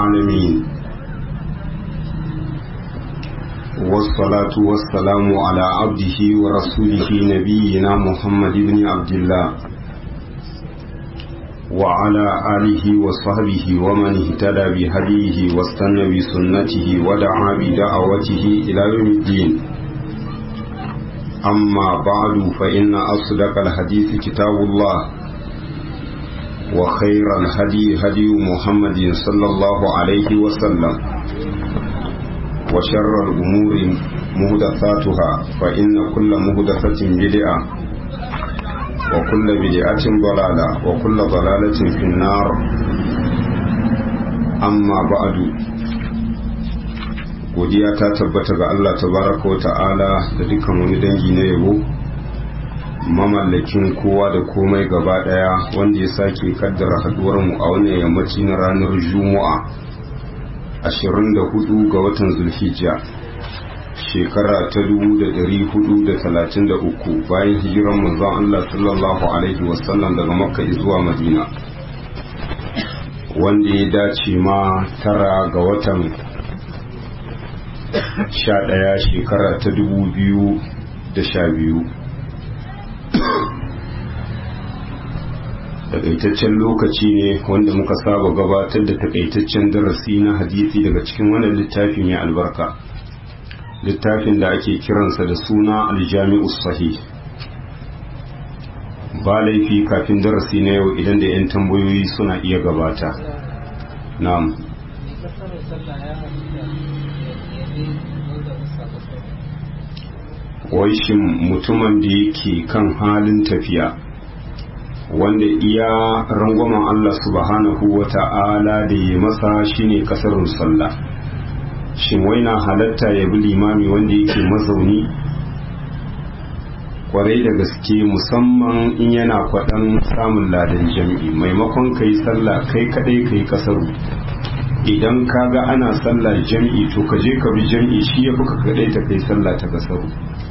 العالمين والصلاة والسلام على عبده ورسوله نبينا محمد بن عبد الله وعلى آله وصحبه ومن اهتدى بهديه واستنى بسنته ودعا بدعوته إلى يوم الدين أما بعد فإن أصدق الحديث كتاب الله وخير الهدي هدي محمد صلى الله عليه وسلم وشر الأمور مهدثاتها فإن كل مهدثة بدعة وكل بدعة ضلالة وكل ضلالة في النار أما بعد godiya ta tabbata ga Allah tabaraka wa ta'ala da dukkan wani dangi na yabo mamallakin kowa da komai gaba daya wanda ya sake kaddara haduwar mu a wannan yammaci na ranar juma'a 24 ga watan zulhijja shekara ta 1433 bayan hijiran manzon Allah sallallahu alaihi wasallam daga makka zuwa madina wanda ya dace ma tara ga watan 11 shekara ta 2012 takaitaccen lokaci ne wanda muka saba gabatar da takaitaccen darasi na hadisi daga cikin wannan littafi mai albarka littafin da ake kiransa da suna aljami'u sahih ba laifi kafin darasi na yau idan da 'yan tambayoyi suna iya gabata na'am wai shin mutumin da yake kan halin tafiya wanda iya rangwamen Allah subhanahu wa ta'ala da ya masa shine kasarun sallah shin wai na halatta ya bi limami wanda yake mazauni kwarai da gaske musamman in yana kwaɗan samun ladan jam'i maimakon ka yi sallah kai kaɗai ka yi kasaru idan ka ga ana sallah jam'i to ka je ka bi jam'i shi ya fi ka kaɗai ta kai sallah ta kasaru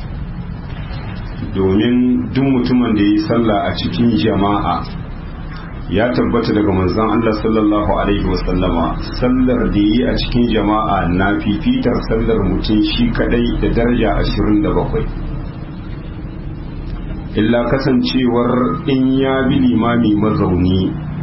domin duk mutumin da ya yi sallah a cikin jama'a ya tabbata daga manzon Allah sallallahu alaihi wasallama sallar da yi a cikin jama'a na fifitar sallar mutum shi kadai da daraja 27 illa kasancewar in ya bi limami mazauni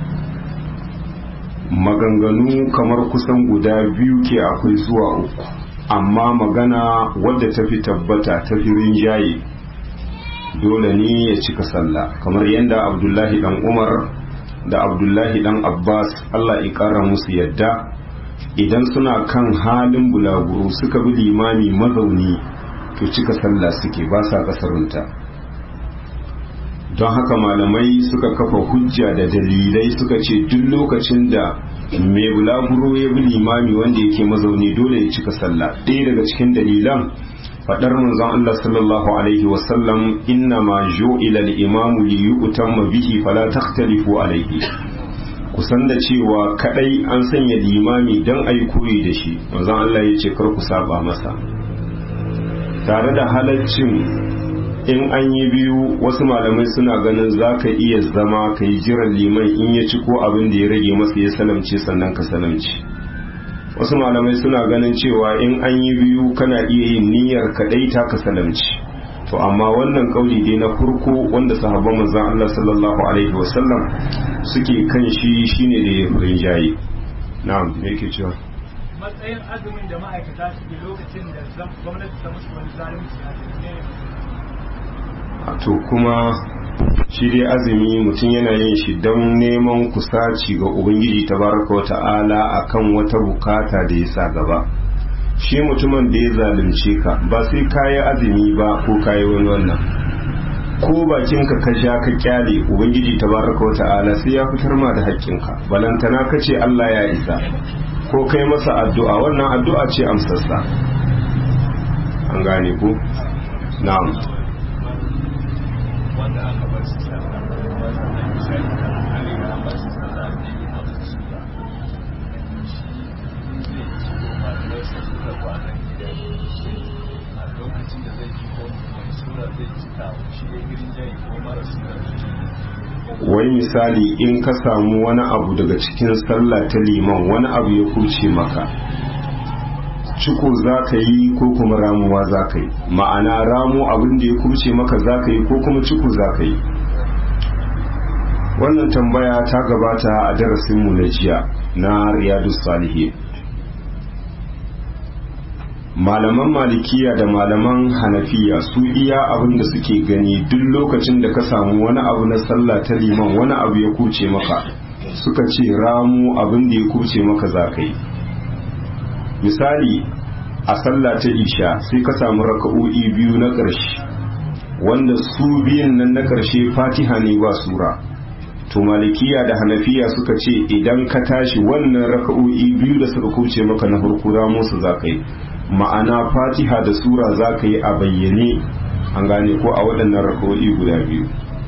maganganu kamar kusan guda biyu ke akwai zuwa uku amma magana wadda ta fi tabbata ta fi rinjaye dole ne ya cika sallah kamar yadda abdullahi dan umar da abdullahi dan abbas allah ya kara musu yadda idan suna kan halin bulaguro suka bi limami mazauni to cika sallah suke ba sa kasarunta don haka malamai suka kafa hujja da dalilai suka ce duk lokacin da mai bulaguro ya bi limami wanda yake mazauni dole ya cika sallah ɗaya daga cikin dalilan fadar manzon Allah sallallahu alaihi wasallam inna ma ju'ila al-imamu li yu'tamma bihi fala takhtalifu alaihi kusan da cewa kadai an sanya limami dan ayi koyi da shi manzon Allah ya ce kar ku saba masa tare da halaccin in an yi biyu wasu malamai suna ganin za ka iya zama ka yi jiran liman in ya ci ko abin da ya rage masa ya salamce sannan ka salamce wasu malamai suna ganin cewa in an yi biyu kana iya yin niyyar kadai ta ka salamci to amma wannan kauli dai na farko wanda sahabban manzon Allah sallallahu alaihi wasallam suke kan shi shine da ya furin jayi na'am me yake cewa matsayin azumin da ma'aikata su lokacin da gwamnati ta musu wani zalunci a to kuma shi dai azumi mutum yana yin shi don neman kusaci ga ubangiji tabaraka wa ta'ala akan wata bukata da ya sa gaba shi mutumin da ya zalunce ka ba sai kayi azumi ba ko kayi wani wannan ko bakinka ka sha ka kyale ubangiji tabaraka wa ta'ala sai ya fitar ma da haƙƙinka balantana ka ce Allah ya isa ko kai masa addu'a wannan addu'a ce amsassa an gane ku na'am wanda aka bar su sallah wanda na misali kan hali na bar su sallah ne ne a su ba zai ci malamai su suka kwana gida a lokacin da zai ji ko mai sura zai cika shi ya girin jayi ko mara suna wai misali in ka samu wani abu daga cikin sallah ta liman wani abu ya kuce maka ciko za ka yi ko kuma ramuwa za ka yi ma'ana ramu abin da ya kuce maka za ka yi ko kuma ciko za ka yi wannan tambaya ta gabata a darasinmu na jiya na riyadu salihin malaman malikiya da malaman hanafiya su iya abin da suke gani duk lokacin da ka samu wani abu na sallah ta liman wani abu ya kuce maka suka ce ramu abin da ya kuce maka za ka yi misali a sallah ta isha sai ka samu raka'o'i biyu na ƙarshe wanda su biyun nan na ƙarshe fatiha ne ba sura to malikiya da hanafiya suka ce idan ka tashi wannan raka'o'i biyu da suka kuce maka na farko ramu su za ka yi ma'ana fatiha da sura za ka yi a bayyane an gane ko a waɗannan raka'o'i guda biyu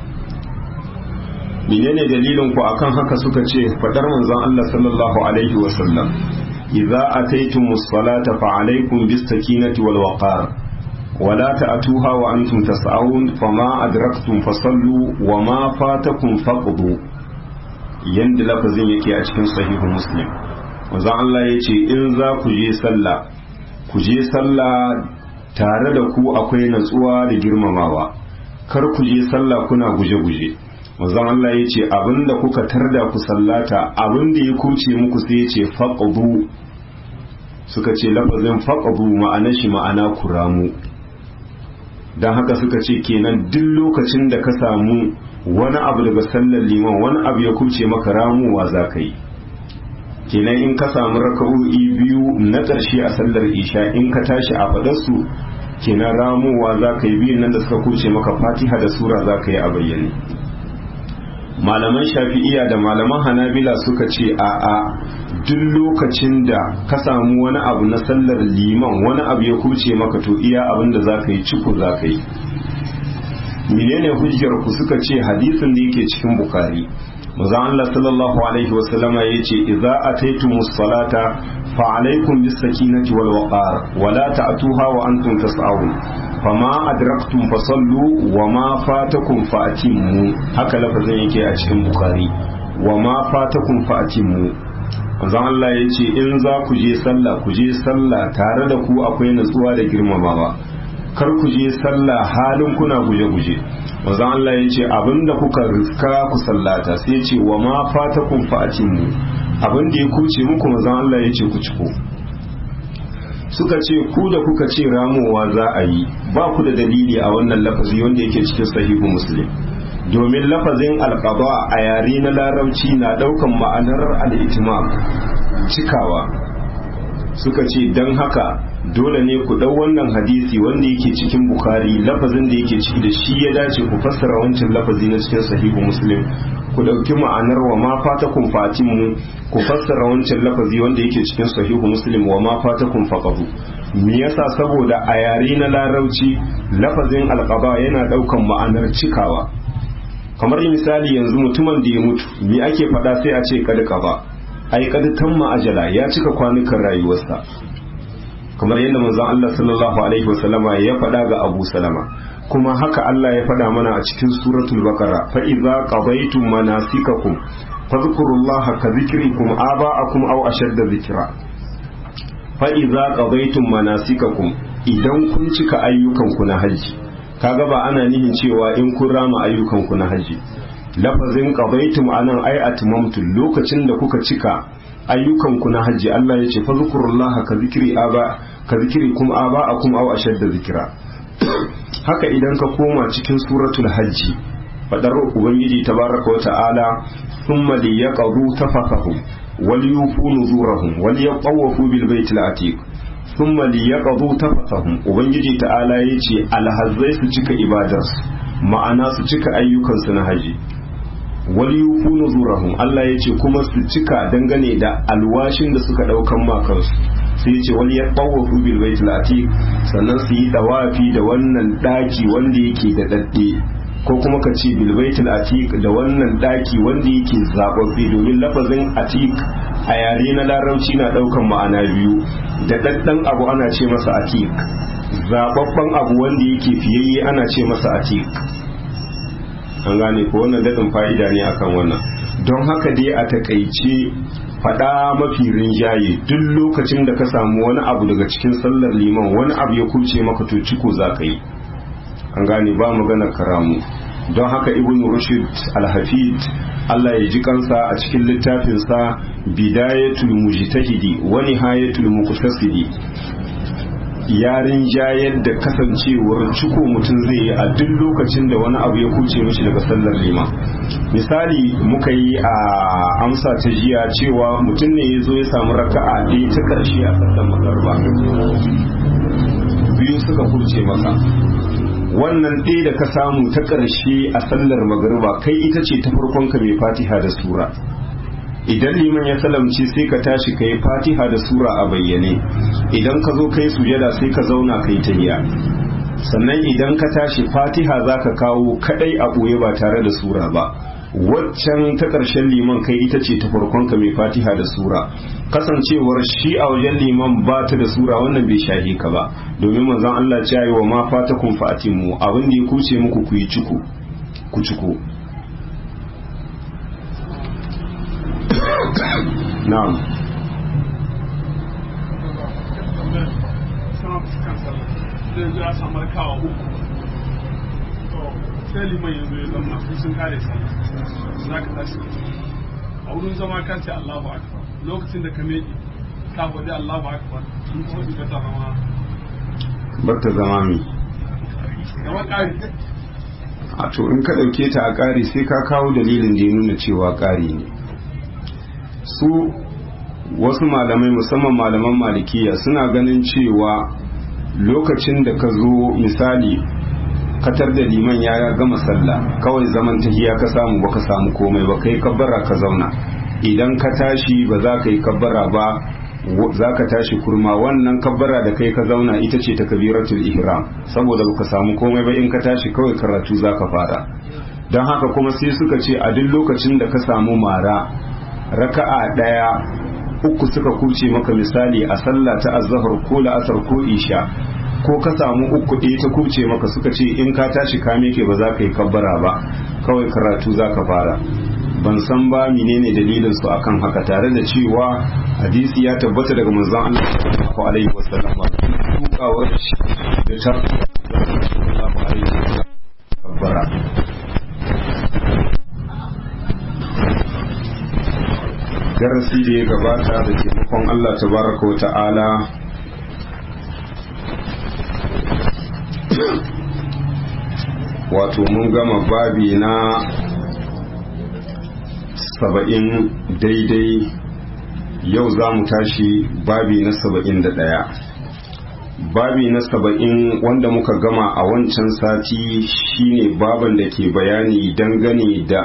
menene dalilin ku akan haka suka ce fadar manzon Allah sallallahu alaihi wa sallam idza ataytumus salata fa alaykum bis sakinati wal waqar ولا تأتوها وأنتم تسعون فما أدركتم فصلوا وما فاتكم فقضوا يند لفظين yake a cikin sahihu muslim wanzan Allah ya ce in za ku je sallah ku je sallah tare da ku akwai natsuwa da girmamawa kar ku je sallah kuna guje-guje wanzan Allah ya ce abinda kuka tarda ku sallata abinda ya kuce muku sai ya ce faqdu suka ce lafazin faqdu ma'ana shi ma'ana kuramu don haka suka ce kenan duk lokacin da ka samu wani abu daga sallar liman wani abu ya kuce maka ramuwa za ka yi kenan in ka samu raka'o'i biyu na ƙarshe a sallar isha in ka tashi a faɗarsu kenan ramuwa za ka yi biyun nan da suka kuce maka fatiha da sura za ka yi a bayyane malaman shafi'iya da malaman hanabila suka ce a a duk lokacin da ka samu wani abu na sallar liman wani abu ya kuce maka to iya abin da za ka yi ciko za ka yi menene hujjar ku suka ce hadisin da yake cikin bukari maza Allah sallallahu alaihi wasallama ya ce idza ataytumus salata fa alaikum bis sakinati wal waqar wa la ta'tuha wa antum tas'un fama adraktum fasallu wa ma fatakum fa'timmu haka lafazin yake a cikin bukari wa ma fatakum fa'timmu manzon Allah ya ce in za ku je sallah ku je sallah tare da ku akwai natsuwa da girmamawa kar ku je sallah halin kuna guje-guje manzon Allah ya ce abinda kuka riska ku sallata sai ya ce wa ma fatakum fa'timmu abinda ya kuce muku manzon Allah ya ce ku ciko suka ce ku da kuka ce ramowa za a yi ba ku da dalili a wannan lafazi wanda yake cikin sahihu muslim domin lafazin alƙaba a yare na larabci na ɗaukan ma'anar al'itimam cikawa suka ce don haka dole ne ku ɗau wannan hadisi wanda yake cikin bukari lafazin da yake ciki da shi ya dace ku fassara wancan lafazi na cikin sahihu muslim ku ɗauki ma'anar wa ma fata kun mu ku fassara wancan lafazi wanda yake cikin sahihu muslim wa ma fata kun faƙahu me yasa saboda a yare na larabci lafazin alƙaba yana ɗaukan ma'anar cikawa kamar misali yanzu mutumin da ya mutu me ake faɗa sai a ce kad ba ai kad tamma ajala ya cika kwanukan rayuwarsa kamar yadda manzon Allah sallallahu alaihi wasallama ya faɗa ga Abu Salama kuma haka Allah ya faɗa mana a cikin suratul baqara fa idza qadaytum manasikakum fadhkurullaha ka dhikrikum aba'akum aw ashadda dhikra fa idza qadaytum manasikakum idan kun cika ayyukanku na haji kaga ba ana nihin cewa in kun rama ayyukanku na haji lafazin qadaytum anan ay atmamtu lokacin da kuka cika ayyukanku na haji Allah ya ce fa zkurullaha ka zikri aba ka zikri kum aba akum aw ashadda zikra haka idan ka koma cikin suratul hajji fadar ubangiji tabaraka wa ta'ala thumma liyaqdu tafathahum wal yufu nuzurahum wal yatawafu bil baitil atiq thumma liyaqdu tafathahum ubangiji ta'ala yace alhazzai su cika ibadarsu ma'ana su cika ayyukansu na haji wal yufu nuzurahum Allah yace kuma su cika dangane da alwashin da suka daukan makansu sai yace wal yatawafu bil baitil atiq sannan su yi dawafi da wannan daki wanda yake da dadde ko kuma ka ce bil baitil atiq da wannan daki wanda yake zababbe domin lafazin atiq a yare na larabci na daukan ma'ana biyu da daddan abu ana ce masa atiq zababban abu wanda yake fiyayye ana ce masa atik an gane ko wannan daɗin fa'ida ne akan wannan don haka dai a takaice faɗa mafi rinjaye duk lokacin da ka samu wani abu daga cikin sallar liman wani abu ya kuce maka to ciko za ka yi an gane ba maganar karamu don haka ibn rushd al-hafid Allah ya ji kansa a cikin littafinsa bidayatul mujtahidi wa nihayatul muqtasidi yarin jayar da kasancewar ciko mutum zai yi a duk lokacin da wani abu ya kuce mishi daga sallar liman misali muka yi a amsa ta jiya cewa mutum ne ya zo ya samu raka'a ɗaya ta ƙarshe a sallar magarba biyu suka kuce masa wannan ɗaya da ka samu ta ƙarshe a sallar magarba kai ita ce ta farkon ka mai fatiha da sura idan liman ya salamci sai ka tashi ka yi fatiha da sura a bayyane idan ka zo kai sujada sai ka zauna kai tahiya sannan idan ka tashi fatiha za ka kawo kadai a ɓoye ba tare da sura ba waccan ta ƙarshen liman kai ita ce ta farkon ka mai fatiha da sura kasancewar shi a wajen liman ba ta da sura wannan bai shahi ka ba domin manzon Allah ya yi wa ma fatakum fa'atimu abin da ya kuce muku ku yi ciko ku ciko na'am zai zo ya samar kawa uku sai liman yanzu ya zama su sun kare sallah za ka tashi a wurin zama ka ce Allahu akbar lokacin da ka meƙe ka faɗi Allahu akbar sun kuma duka ta zama bar ta zama mi gaba ƙari a to in ka ɗauke ta a ƙari sai ka kawo dalilin da ya nuna cewa ƙari ne su wasu malamai musamman malaman malikiya suna ganin cewa lokacin da ka zo misali katar da liman ya gama sallah kawai zaman tahiya ka samu baka samu komai ba kai kabbara ka zauna idan ka tashi ba za ka yi kabbara ba za ka tashi kurma wannan kabbara da kai ka zauna ita ce ta kabiratul ihram saboda baka samu komai ba in ka tashi kawai karatu za ka fara don haka kuma sai suka ce a duk lokacin da ka samu mara raka'a daya uku suka kuce maka misali a sallah ta azhar ko la'asar ko isha ko ka samu uku ɗaya ta kuce maka suka ce in ka tashi ka meke ba za ka yi kabbara ba kawai karatu za ka fara ban san ba menene dalilin su akan haka tare da cewa hadisi ya tabbata daga manzon Allah sallallahu alaihi wasallam tukawar shi da ta sallallahu alaihi wasallam kabbara darasi da ya gabata da taimakon Allah tabaraka wa ta'ala wato mun gama babi na saba'in daidai yau za mu tashi babi na saba'in da ɗaya babi na saba'in wanda muka gama a wancan sati shine baban da ke bayani dangane da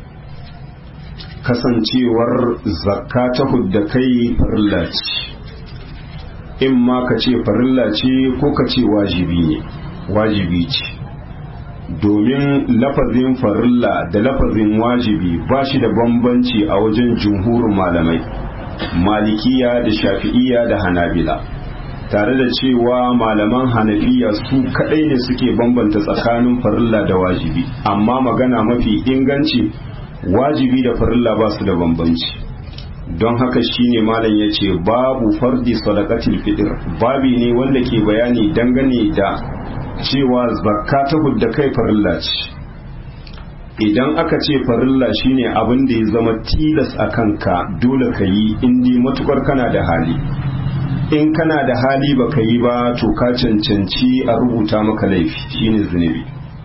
kasancewar zakka ta hudda kai farilla ce in ma ka ce farilla ce ko ka ce wajibi ne wajibi ce domin lafazin farilla da lafazin wajibi ba shi da bambanci a wajen jumhurin malamai malikiya da shafi'iya da hanabila tare da cewa malaman hanafiya su kadai ne suke bambanta tsakanin farilla da wajibi amma magana mafi inganci wajibi da farilla ba su da bambanci don haka shine malam ya ce babu fardi sadaqatil fitr babi ne wanda ke bayani dangane da cewa zakka ta hudda kai farilla ce idan aka ce farilla shine abin da ya zama tilas a kanka dole ka yi indi matukar kana da hali in kana da hali ba ka yi ba to ka cancanci a rubuta maka laifi shine zunubi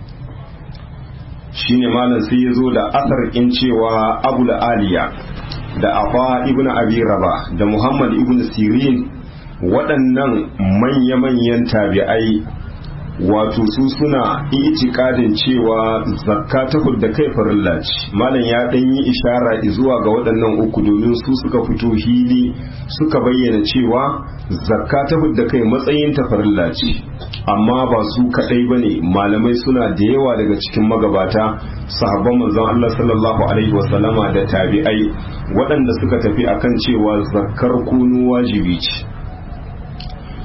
shine malam sai ya zo da asar in cewa abu da aliya da afa ibn abi raba da muhammad ibn sirin waɗannan manya-manyan tabi'ai wato su suna itikadin cewa zakka ta da kai farilla ce malam ya dan yi ishara zuwa ga waɗannan uku domin su suka fito hili suka bayyana cewa zakka ta da kai matsayin ta farilla ce amma ba su kadai bane malamai suna da yawa daga cikin magabata sahabban manzon Allah sallallahu alaihi wasallama da tabi'ai waɗanda suka tafi akan cewa zakkar kunu wajibi ce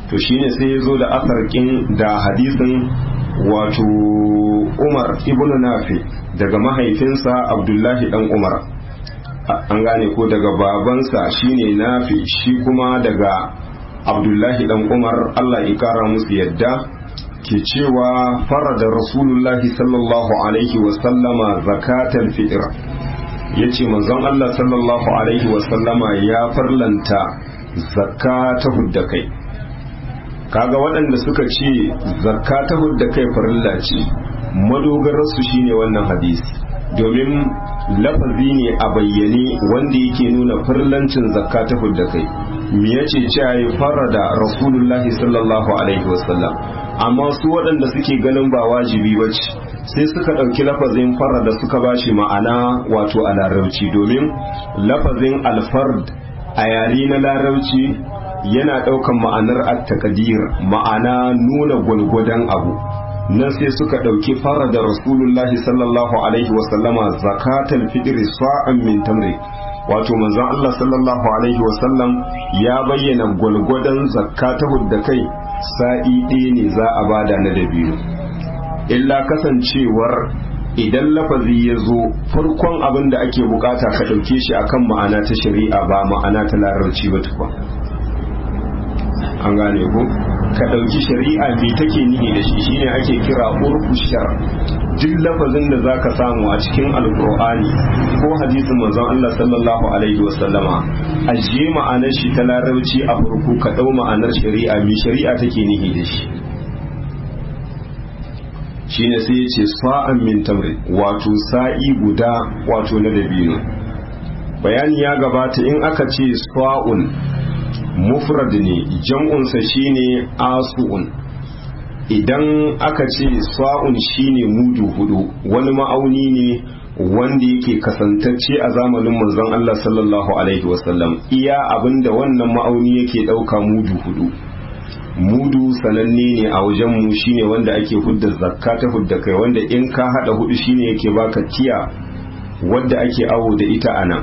to shine sai ya zo da asarkin da hadisin wato umar ibn nafi daga mahaifinsa abdullahi dan umar an gane ko daga babansa shine nafi shi kuma daga abdullahi dan umar allah ya kara musu yadda ke cewa farada rasulullahi sallallahu alaihi wasallama zakatal fitr ya ce manzon allah sallallahu alaihi wasallama ya farlanta zakka ta hudda kai kaga waɗanda suka ce zakka ta hudda kai farilla ce madogararsu shine wannan hadisi domin lafazi ne a bayyane wanda yake nuna farlancin zakka ta hudda kai me yace cewa ya farada rasulullahi sallallahu alaihi wasallam amma su waɗanda suke ganin ba wajibi bace sai suka ɗauki lafazin farada suka bashi ma'ana wato a larabci domin lafazin alfard a yare na larabci yana ɗaukan ma'anar at-taqdir ma'ana nuna gwalgwadon abu nan sai suka ɗauki fara da rasulullahi sallallahu alaihi wasallama zakatal fitri sa'an min tamri wato manzon Allah sallallahu alaihi wasallam ya bayyana gwalgwadon zakata da kai sa'i ɗaya ne za a bada na dabino illa kasancewar idan lafazi ya zo farkon abin da ake bukata ka ɗauke shi akan ma'ana ta shari'a ba ma'ana ta larabci ba tukwa an gane ku ka ɗauki shari'a me take nihi da shi shine ake kira urfu shar duk lafazin da zaka samu a cikin alqur'ani ko hadisin manzon Allah sallallahu alaihi wasallama aje ma'anar shi ta larabci a farko ka ɗau ma'anar shari'a me shari'a take nihi da shi shine sai yace sa'an min tamri wato sa'i guda wato na dabino bayani ya gabata in aka ce sa'un mufrad ne jam'unsa shine asu'un idan aka ce sa'un shine mudu hudu wani ma'auni ne wanda yake kasantacce a zamanin manzon Allah sallallahu alaihi wasallam iya abinda wannan ma'auni yake dauka mudu hudu mudu sananne ne a wajen mu shine wanda ake hudda zakka ta hudda kai wanda in ka hada hudu shine yake baka tiya wadda ake awo da ita anan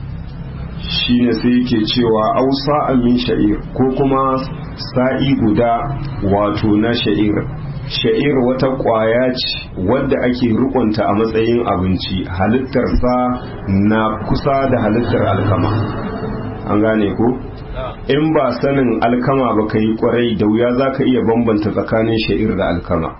shine sai yake cewa ausa min sha'ir ko kuma sa'i guda wato na sha'ir sha'ir wata kwaya ce wadda ake rikonta a matsayin abinci halittarsa na kusa da halittar alkama an gane ko in ba sanin alkama ba ka yi kwarai da wuya za ka iya bambanta tsakanin sha'ir da alkama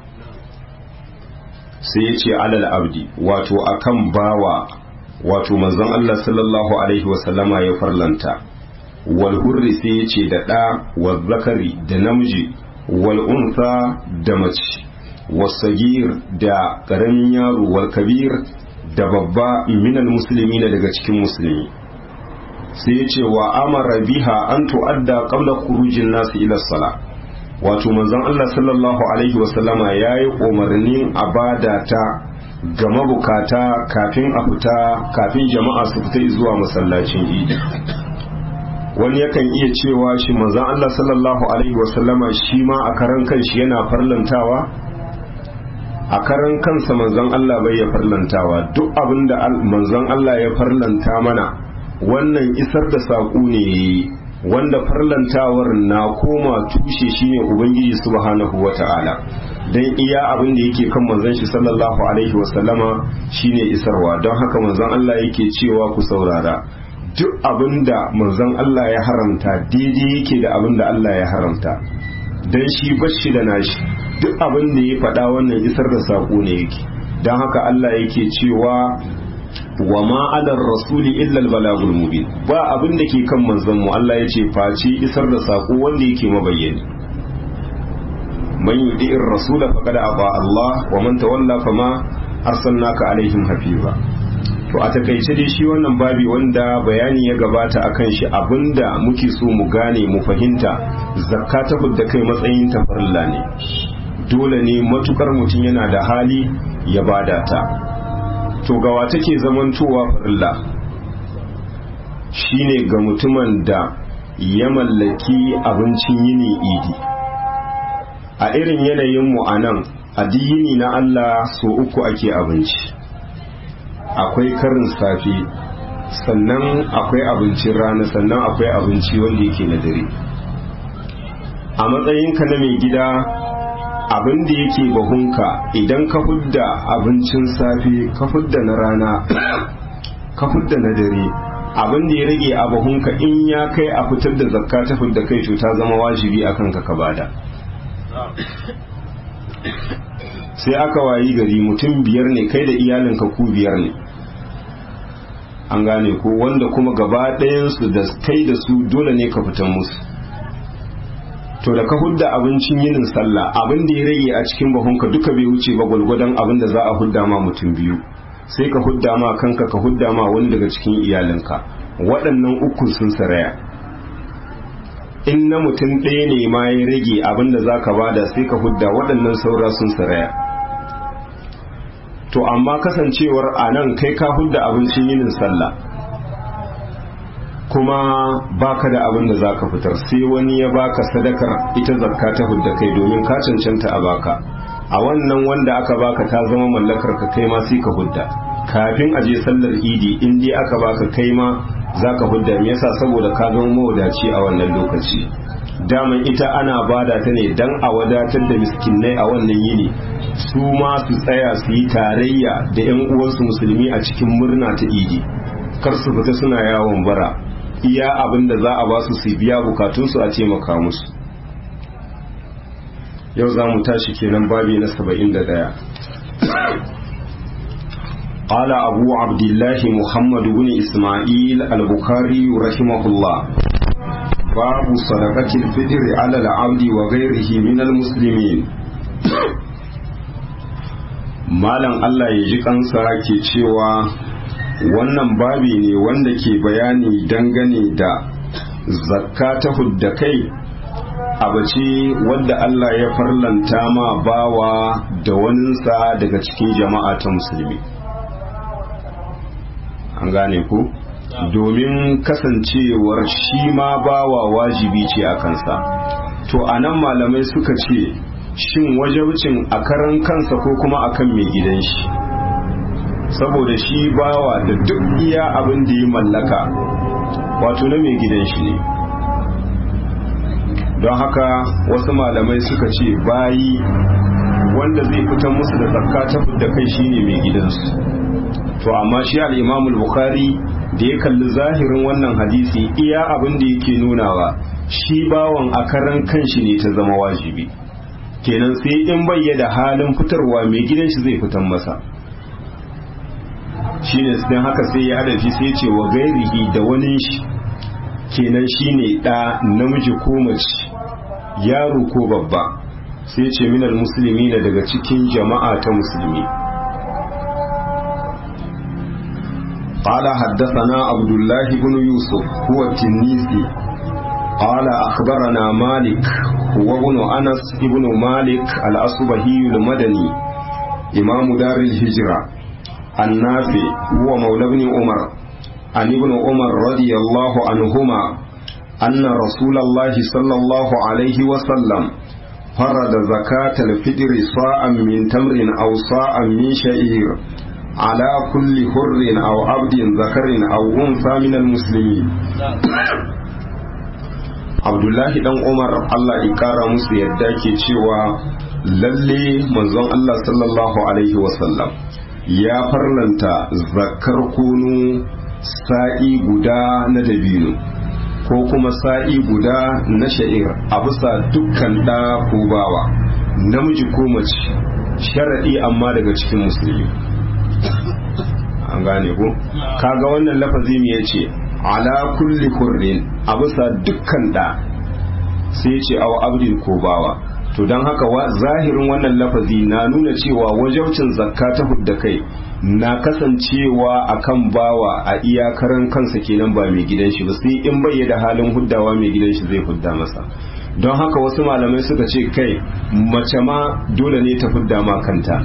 sai ya ce alal abdi wato akan bawa wato manzon Allah sallallahu alaihi wasallama ya farlanta wal hurri sai ya ce da ɗa wal zakari da namiji wal unsa da mace wasagir da ƙaramin yaro wal kabir da babba minal musulmi daga cikin musulmi sai ya ce wa amara biha an tu'adda qabla khurujin nasu ila sala wato manzon Allah sallallahu alaihi wasallama yayi umarnin abada ta ga mabukata kafin a fita kafin jama'a su fita zuwa masallacin idi wani yakan iya cewa shi manzon Allah sallallahu alaihi wasallama shi ma a karan kanshi yana farlantawa a karan kansa manzon Allah bai ya farlantawa duk abinda manzon Allah ya farlanta mana wannan isar da saƙo ne wanda farlantawar na koma tushe shine ubangiji subhanahu wata'ala dan iya abin da yake kan manzon shi sallallahu alaihi wasallama shine isarwa don haka manzon Allah yake cewa ku saurara duk abin da manzon Allah ya haramta daidai yake da abin da Allah ya haramta dan shi bashi da nashi duk abin da ya faɗa wannan isar da saƙo ne yake don haka Allah yake cewa wa ma alar rasuli illa balagul mubin ba abin da ke kan manzon mu Allah ya ce face isar da sako wanda yake mabayyani man yudi'ir rasula faqad aba Allah wa man tawalla fama arsalnaka alaihim hafiza to a takaice dai shi wannan babi wanda bayani ya gabata akan shi abinda muke so mu gane mu fahimta zakka ta da kai matsayin ta farilla ne dole ne matukar mutum yana da hali ya bada ta to gawa take zamantowa farilla shine ga mutumin da ya mallaki abincin yini idi a irin yanayin mu a nan addini na Allah so uku ake abinci akwai karin safe sannan akwai abincin rana sannan akwai abinci wanda yake na dare a matsayinka na mai gida abin da yake bahunka idan ka hudda abincin safe ka hudda na rana ka hudda na dare abin da ya rage a bahunka in ya kai a fitar da zakka ta fidda kai to ta zama wajibi a kanka ka bada sai aka wayi gari mutum biyar ne kai da iyalinka ku biyar ne an gane ko wanda kuma gaba ɗayansu da kai da su dole ne ka fitan musu to da ka hudda abincin yinin sallah abin da ya rage a cikin bahunka duka bai wuce ba gwalgwadon abin da za a hudda ma mutum biyu sai ka hudda ma kanka ka hudda ma wani daga cikin iyalinka waɗannan uku sun saraya in na mutum ɗaya ne ma ya rage abin da za ka bada sai ka hudda waɗannan saura sun saraya to amma kasancewar a nan kai ka hudda abincin yinin sallah kuma baka da abin da za ka fitar sai wani ya baka sadakar ita zakka ta hudda kai domin ka cancanta a baka a wannan wanda aka baka ta zama mallakar ka kai ma sai ka hudda kafin a je sallar idi in dai aka baka kai ma za ka hudda me yasa saboda ka zama mawadaci a wannan lokaci daman ita ana bada ta ne dan a wadatar da miskinai a wannan yini su ma su tsaya su yi tarayya da yan uwansu musulmi a cikin murna ta idi kar su fita suna yawon bara iya abin da za a ba su su biya bukatunsu a taimaka musu yau za mu tashi kenan babi na saba'in da ɗaya قال أبو عبد الله محمد بن إسماعيل البخاري رحمه الله باب صدقة الفطر على العبد وغيره من المسلمين malam Allah ya ji kansa ke cewa wannan babi ne wanda ke bayani dangane da zakka ta hudda kai abace wadda Allah ya farlanta ma bawa da waninsa daga cikin jama'a ta musulmi an gane ku domin kasancewar shi ma bawa wajibi ce a kansa to anan malamai suka ce shin wajabcin a karan kansa ko kuma akan mai gidan shi saboda shi bawa da duk iya abin da ya mallaka wato na mai gidan shi ne don haka wasu malamai suka ce bayi wanda zai fitan musu da zakka ta da kai shine mai gidansu to amma shi al-imamul bukhari da ya kalli zahirin wannan hadisi iya abin da yake nunawa shi bawan a karan kanshi ne ta zama wajibi kenan sai in bayyana halin fitarwa mai gidan shi zai fitan masa shine sai haka sai ya hadafi sai ce wa gairihi da wani shi kenan shine ɗa namiji ko mace yaro ko babba sai ce minal musulmi na daga cikin jama'a ta musulmi قال حدثنا عبد الله بن يوسف هو التنيسي قال أخبرنا مالك هو ابن أنس ابن مالك الأصبهي المدني إمام دار الهجرة النافع هو مولى ابن عمر عن ابن عمر رضي الله عنهما أن رسول الله صلى الله عليه وسلم فرض زكاة الفطر صاعا من تمر أو صاعا من شعير على كل حر أو عبد ذكر أو أنثى من المسلمين Abdullahi dan Umar Allah ya kara musu yadda ke cewa lalle manzon Allah sallallahu alaihi wasallam ya farlanta zakar kunu sa'i guda na dabino ko kuma sa'i guda na sha'ir a bisa dukkan ɗa ko bawa namiji ko mace sharaɗi amma daga cikin musulmi an gane ko kaga wannan lafazi me yace ala kulli kurrin a bisa dukkan ɗa sai ce aw abdin ko bawa to don haka zahirin wannan lafazi na nuna cewa wajaucin zakka ta hudda kai na kasancewa akan bawa a iyakaran kansa kenan ba mai gidan shi ba sai in bai da halin huddawa mai gidan shi zai hudda masa don haka wasu malamai suka ce kai mace ma dole ne ta hudda ma kanta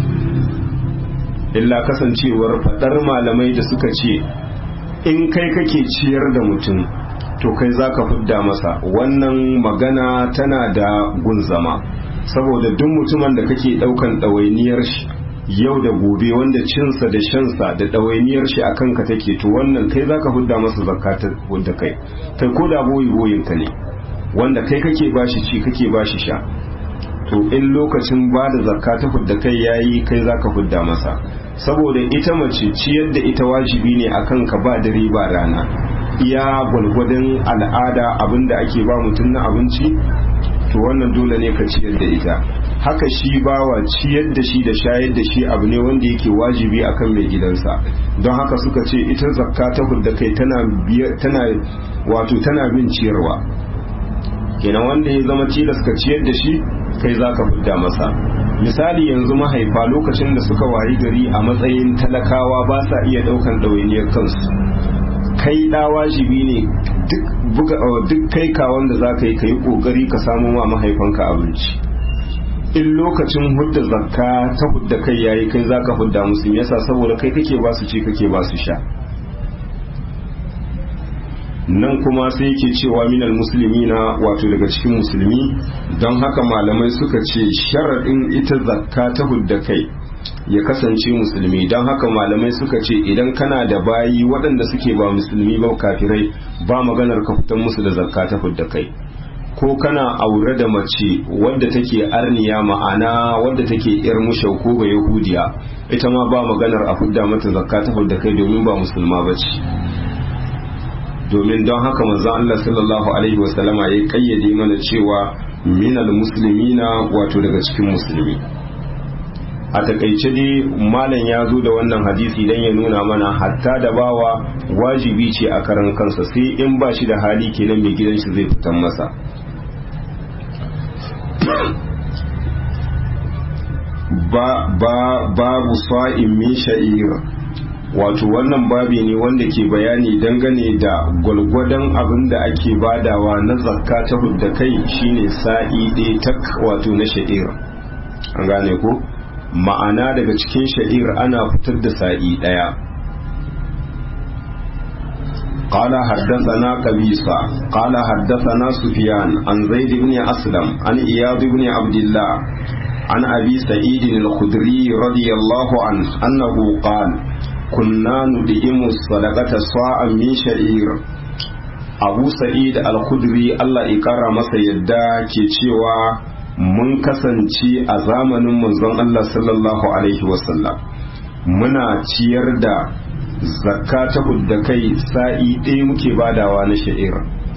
illa kasancewar fadar malamai da suka ce in kai kake ciyar da mutum to kai za ka fidda masa wannan magana tana da gun zama saboda duk mutumin da kake daukan ɗawainiyar shi yau da gobe wanda cinsa da shansa da ɗawainiyar shi a kanka take to wannan kai za ka fidda masa zakata wadda kai kai ko da boyi boyin ka ne wanda kai kake bashi ci kake bashi sha to in lokacin ba da zakka ta hudda kai yayi kai zaka hudda masa saboda ita mace ciyar da ita wajibi ne akan ka ba dare ba rana iya gwalgwadon al'ada abinda ake ba mutum na abinci to wannan dole ne ka ciyar da ita haka shi bawa ciyar da shi da shayar da shi abu ne wanda yake wajibi akan mai gidansa don haka suka ce ita zakka ta hudda kai tana tana wato tana bin ciyarwa kenan wanda ya zama tilas ka ciyar da shi kai za ka fidda masa misali yanzu mahaifa lokacin da suka wayi gari a matsayin talakawa ba sa iya daukan ɗawainiyar kansu kai da wajibi ne duk kai kawon da za ka yi ka yi ƙoƙari ka samu ma mahaifanka abinci in lokacin hudda zakka ta hudda kai yayi kai za ka hudda musu yasa saboda kai kake ba su ci kake ba su sha nan kuma sai yake cewa minal musulmi na wato daga cikin musulmi don haka malamai suka ce sharaɗin ita zakka ta hudda kai ya kasance musulmi don haka malamai suka ce idan kana da bayi waɗanda suke ba musulmi ba kafirai ba maganar ka fitan musu da zakka ta hudda kai ko kana aure da mace wadda take arniya ma'ana wadda take yar mushau ko ba yahudiya ita ma ba maganar a hudda mata zakka ta hudda kai domin ba musulma ba ce domin don haka manzon Allah sallallahu alaihi wasallama ya kayyade mana cewa minal muslimina wato daga cikin musulmi a takaice dai malam ya zo da wannan hadisi dan ya nuna mana hatta da bawa wajibi ce a karan kansa sai in ba shi da hali kenan mai gidan shi zai fitan masa ba ba babu sa'in min sha'ir wato wannan babi ne wanda ke bayani dangane da gwalgwadon abin da ake badawa na zakka ta hudda kai shine sa'i ɗaya tak wato na sha'ir an gane ko ma'ana daga cikin sha'ir ana fitar da sa'i ɗaya قال حدثنا قبيصة قال حدثنا سفيان عن زيد بن أسلم عن إياض بن عبد الله عن أبي سعيد الخدري رضي الله عنه أنه قال كنا ندئم الصدقة صاعا من شعير أبو سعيد الخدري الله إكرم masa yadda ke cewa mun kasance a zamanin manzon Allah sallallahu alaihi wasallam muna ciyar da zakka ta da kai sa'i ɗaya muke badawa na sha'ir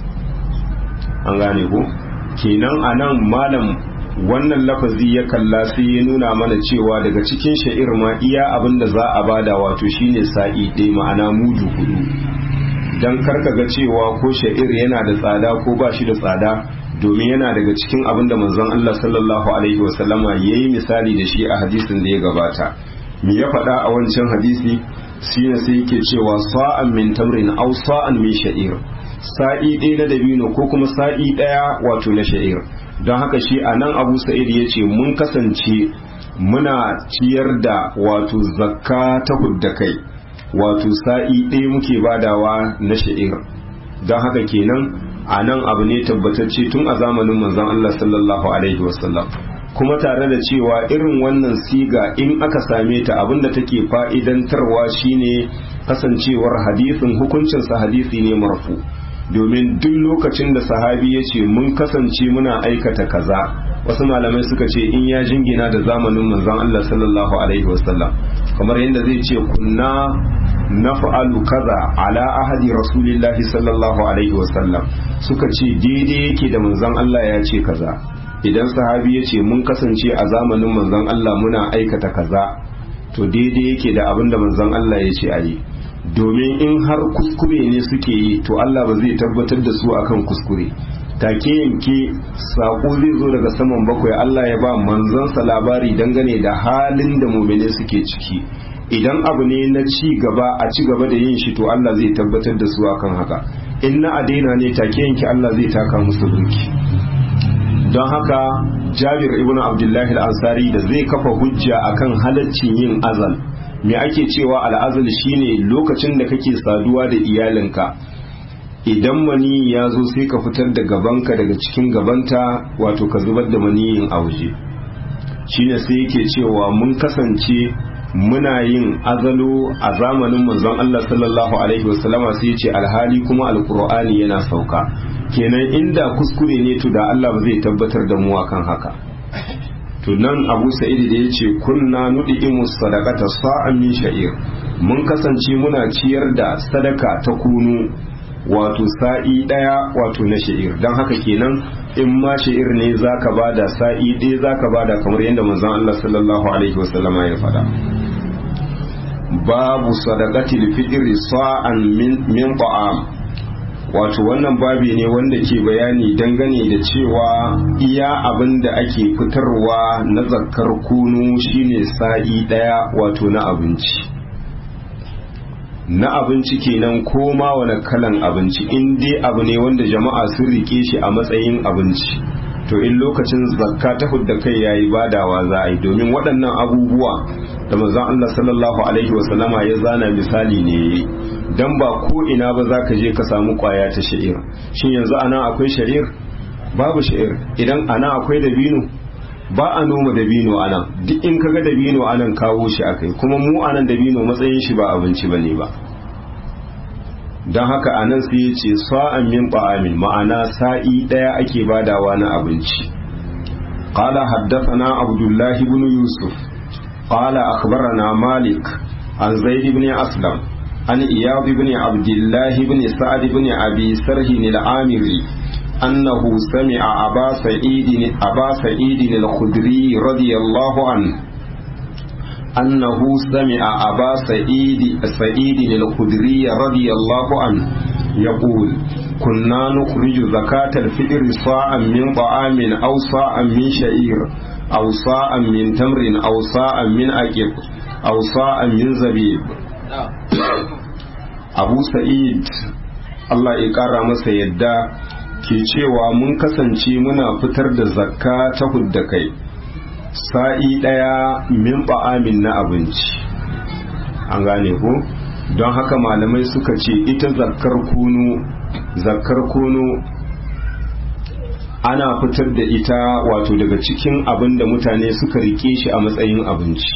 an gane ko kenan a nan malam wannan lafazi ya kalla sai ya nuna mana cewa daga cikin sha'ir ma iya abin da za a bada wato shine sa'i ɗaya ma'ana mudu hudu don karka ga cewa ko sha'ir yana da tsada ko ba shi da tsada domin yana daga cikin abin da manzon Allah sallallahu alaihi wasallama ya yi misali da shi a hadisin da ya gabata me ya faɗa a wancan hadisi shine sai yake cewa sa'an min tamrin aw sa'an min sha'ir sa'i ɗaya na dabino ko kuma sa'i ɗaya wato na sha'ir don haka shi a nan abu sa'id ya ce mun kasance muna ciyar da wato zakka ta hudda kai wato sa'i ɗaya muke badawa na sha'ir don haka kenan a nan abu ne tabbatacce tun a zamanin manzon Allah sallallahu alaihi wasallam kuma tare da cewa irin wannan siga in aka same ta abinda take fa'idantarwa shine kasancewar hadisin hukuncinsa hadisi ne marfu domin duk lokacin da sahabi ya ce mun kasance muna aikata kaza wasu malamai suka ce in ya jingina da zamanin manzon Allah sallallahu alaihi wasallam kamar yadda zai ce kunna naf'alu kaza ala ahadi rasulillahi sallallahu alaihi wasallam suka ce daidai yake da manzon Allah ya ce kaza idan sahabi ya ce mun kasance a zamanin manzon Allah muna aikata kaza to daidai yake da abin da manzon Allah ya ce a yi domin in har kuskure ne suke yi to Allah ba zai tabbatar da su akan kuskure take yanke sako zai zo daga saman bakwai Allah ya ba manzansa labari dangane da halin da mumine suke ciki idan abu ne na ci gaba a ci gaba da yin shi to Allah zai tabbatar da su akan haka in na adaina ne take yanke Allah zai taka musu burki don haka jabir ibn abdullahi al-ansari da zai kafa hujja akan halaccin yin azal me ake cewa al'azal shine lokacin da kake saduwa da iyalinka idan mani ya zo sai ka fitar da gabanka daga cikin gabanta wato ka zubar da maniyin a waje shine sai yake cewa mun kasance muna yin azalo a zamanin manzon Allah sallallahu alaihi wasallama sai ce alhali kuma alkur'ani yana sauka kenan inda kuskure ne to da Allah ba zai tabbatar da mu akan haka to nan Abu Sa'id da yace kunna nudimu sadaqata sa'an min sha'ir mun kasance muna ciyar da sadaka ta kunu wato sa'i daya wato na sha'ir dan haka kenan in ma sha'ir ne zaka bada sa'i ɗaya zaka bada kamar yadda manzon Allah sallallahu alaihi wasallama ya faɗa babu sadaqatil fitri sa'an min min ta'am wato wannan babi ne wanda ke bayani dangane da cewa iya abin da ake fitarwa na zakkar kunu shine sa'i daya wato na abinci na abinci kenan ko ma wani kalan abinci in dai abu ne wanda jama'a sun rike shi a matsayin abinci to in lokacin zakka ta hudda kai yayi badawa za a yi domin waɗannan abubuwa da manzon Allah sallallahu alaihi wasallama ya zana misali ne dan ba ko ina ba za ka je ka samu kwaya ta sha'ir shin yanzu ana akwai sha'ir babu sha'ir idan ana akwai dabino ba a noma dabino anan duk in kaga dabino anan kawo shi akai kuma mu anan dabino matsayin shi ba abinci bane ba don haka a nan sai ya ce sa'an min ba'amin ma'ana sa'i ɗaya ake badawa na abinci ƙala haddafana abdullahi ibn yusuf ƙala akbarana malik an zaid ibn aslam an iyad ibn abdullahi ibn sa'ad ibn abi sarhin al-amiri أنه سمع أبا سعيد أبا سعيد الخدري رضي الله عنه أنه سمع أبا سعيد سعيد الخدري رضي الله عنه يقول كنا نخرج زكاة الفطر صاعا من طعام أو صاعا من شعير أو صاعا من تمر أو صاعا من أكل أو صاعا من زبيب أبو سعيد Allah ya ƙara masa yadda ke cewa mun kasance muna fitar da zakka ta hudda kai sa'i ɗaya min ba'amin na abinci an gane ko don haka malamai suka ce ita zakkar kunu zakkar kunu ana fitar da ita wato daga cikin abin da mutane suka rike shi a matsayin abinci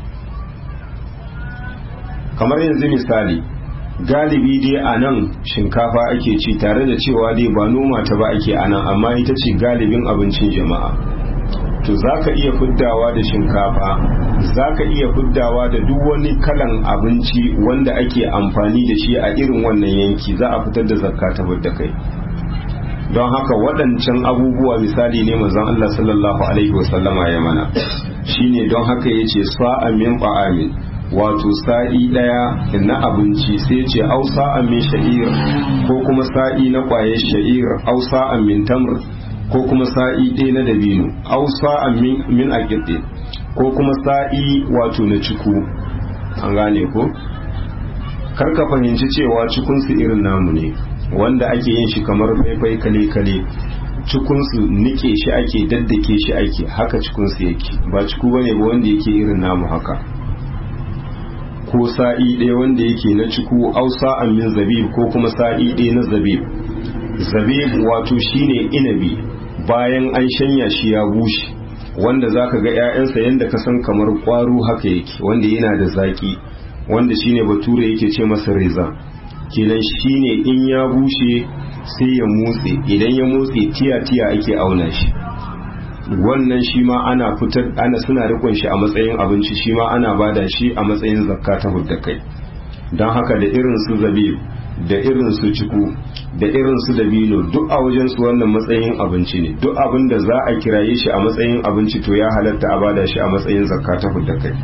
kamar yanzu misali galibi dai a nan shinkafa ake ci tare da cewa dai ba noma ta ba ake a nan amma ita ce galibin abincin jama'a to za ka iya fuddawa da shinkafa za ka iya fuddawa da duk wani kalan abinci wanda ake amfani da shi a irin wannan yanki za a fitar da zakka ta da kai don haka waɗancan abubuwa misali ne manzon Allah sallallahu alaihi wasallama ya mana shine don haka yace sa'an min ba'amin wato sa'i ɗaya na abinci sai ce au sa'an min sha'ir ko kuma sa'i na ƙwayar sha'ir au sa'an min tamr ko kuma sa'i ɗaya na dabino au sa'an min aƙiɗe ko kuma sa'i wato na ciku an gane ko karka fahimci cewa cikunsu irin namu ne wanda ake yin shi kamar faifai kale-kale cikunsu nike shi ake daddake shi ake haka cikunsu yake ba ciku bane ba wanda yake irin namu haka ko sa'i ɗaya wanda yake na ciku au sa'an min zabib ko kuma sa'i ɗaya na zabib zabib wato shine inabi bayan an shanya shi ya bushe wanda zaka ga 'ya'yansa yadda ka san kamar ƙwaro haka yake wanda yana da zaƙi wanda shine bature yake ce masa reza kenan shine in ya bushe sai ya motse idan ya motse tiya-tiya ake auna shi wannan shi ma ana fitar ana suna rikon shi a matsayin abinci shi ma ana bada shi a matsayin zakka ta hudda kai don haka da irin su zabib da irin su ciku da irin su dabino duk a wajen su wannan matsayin abinci ne duk abin da za a kiraye shi a matsayin abinci to ya halatta a bada shi a matsayin zakka ta hudda kai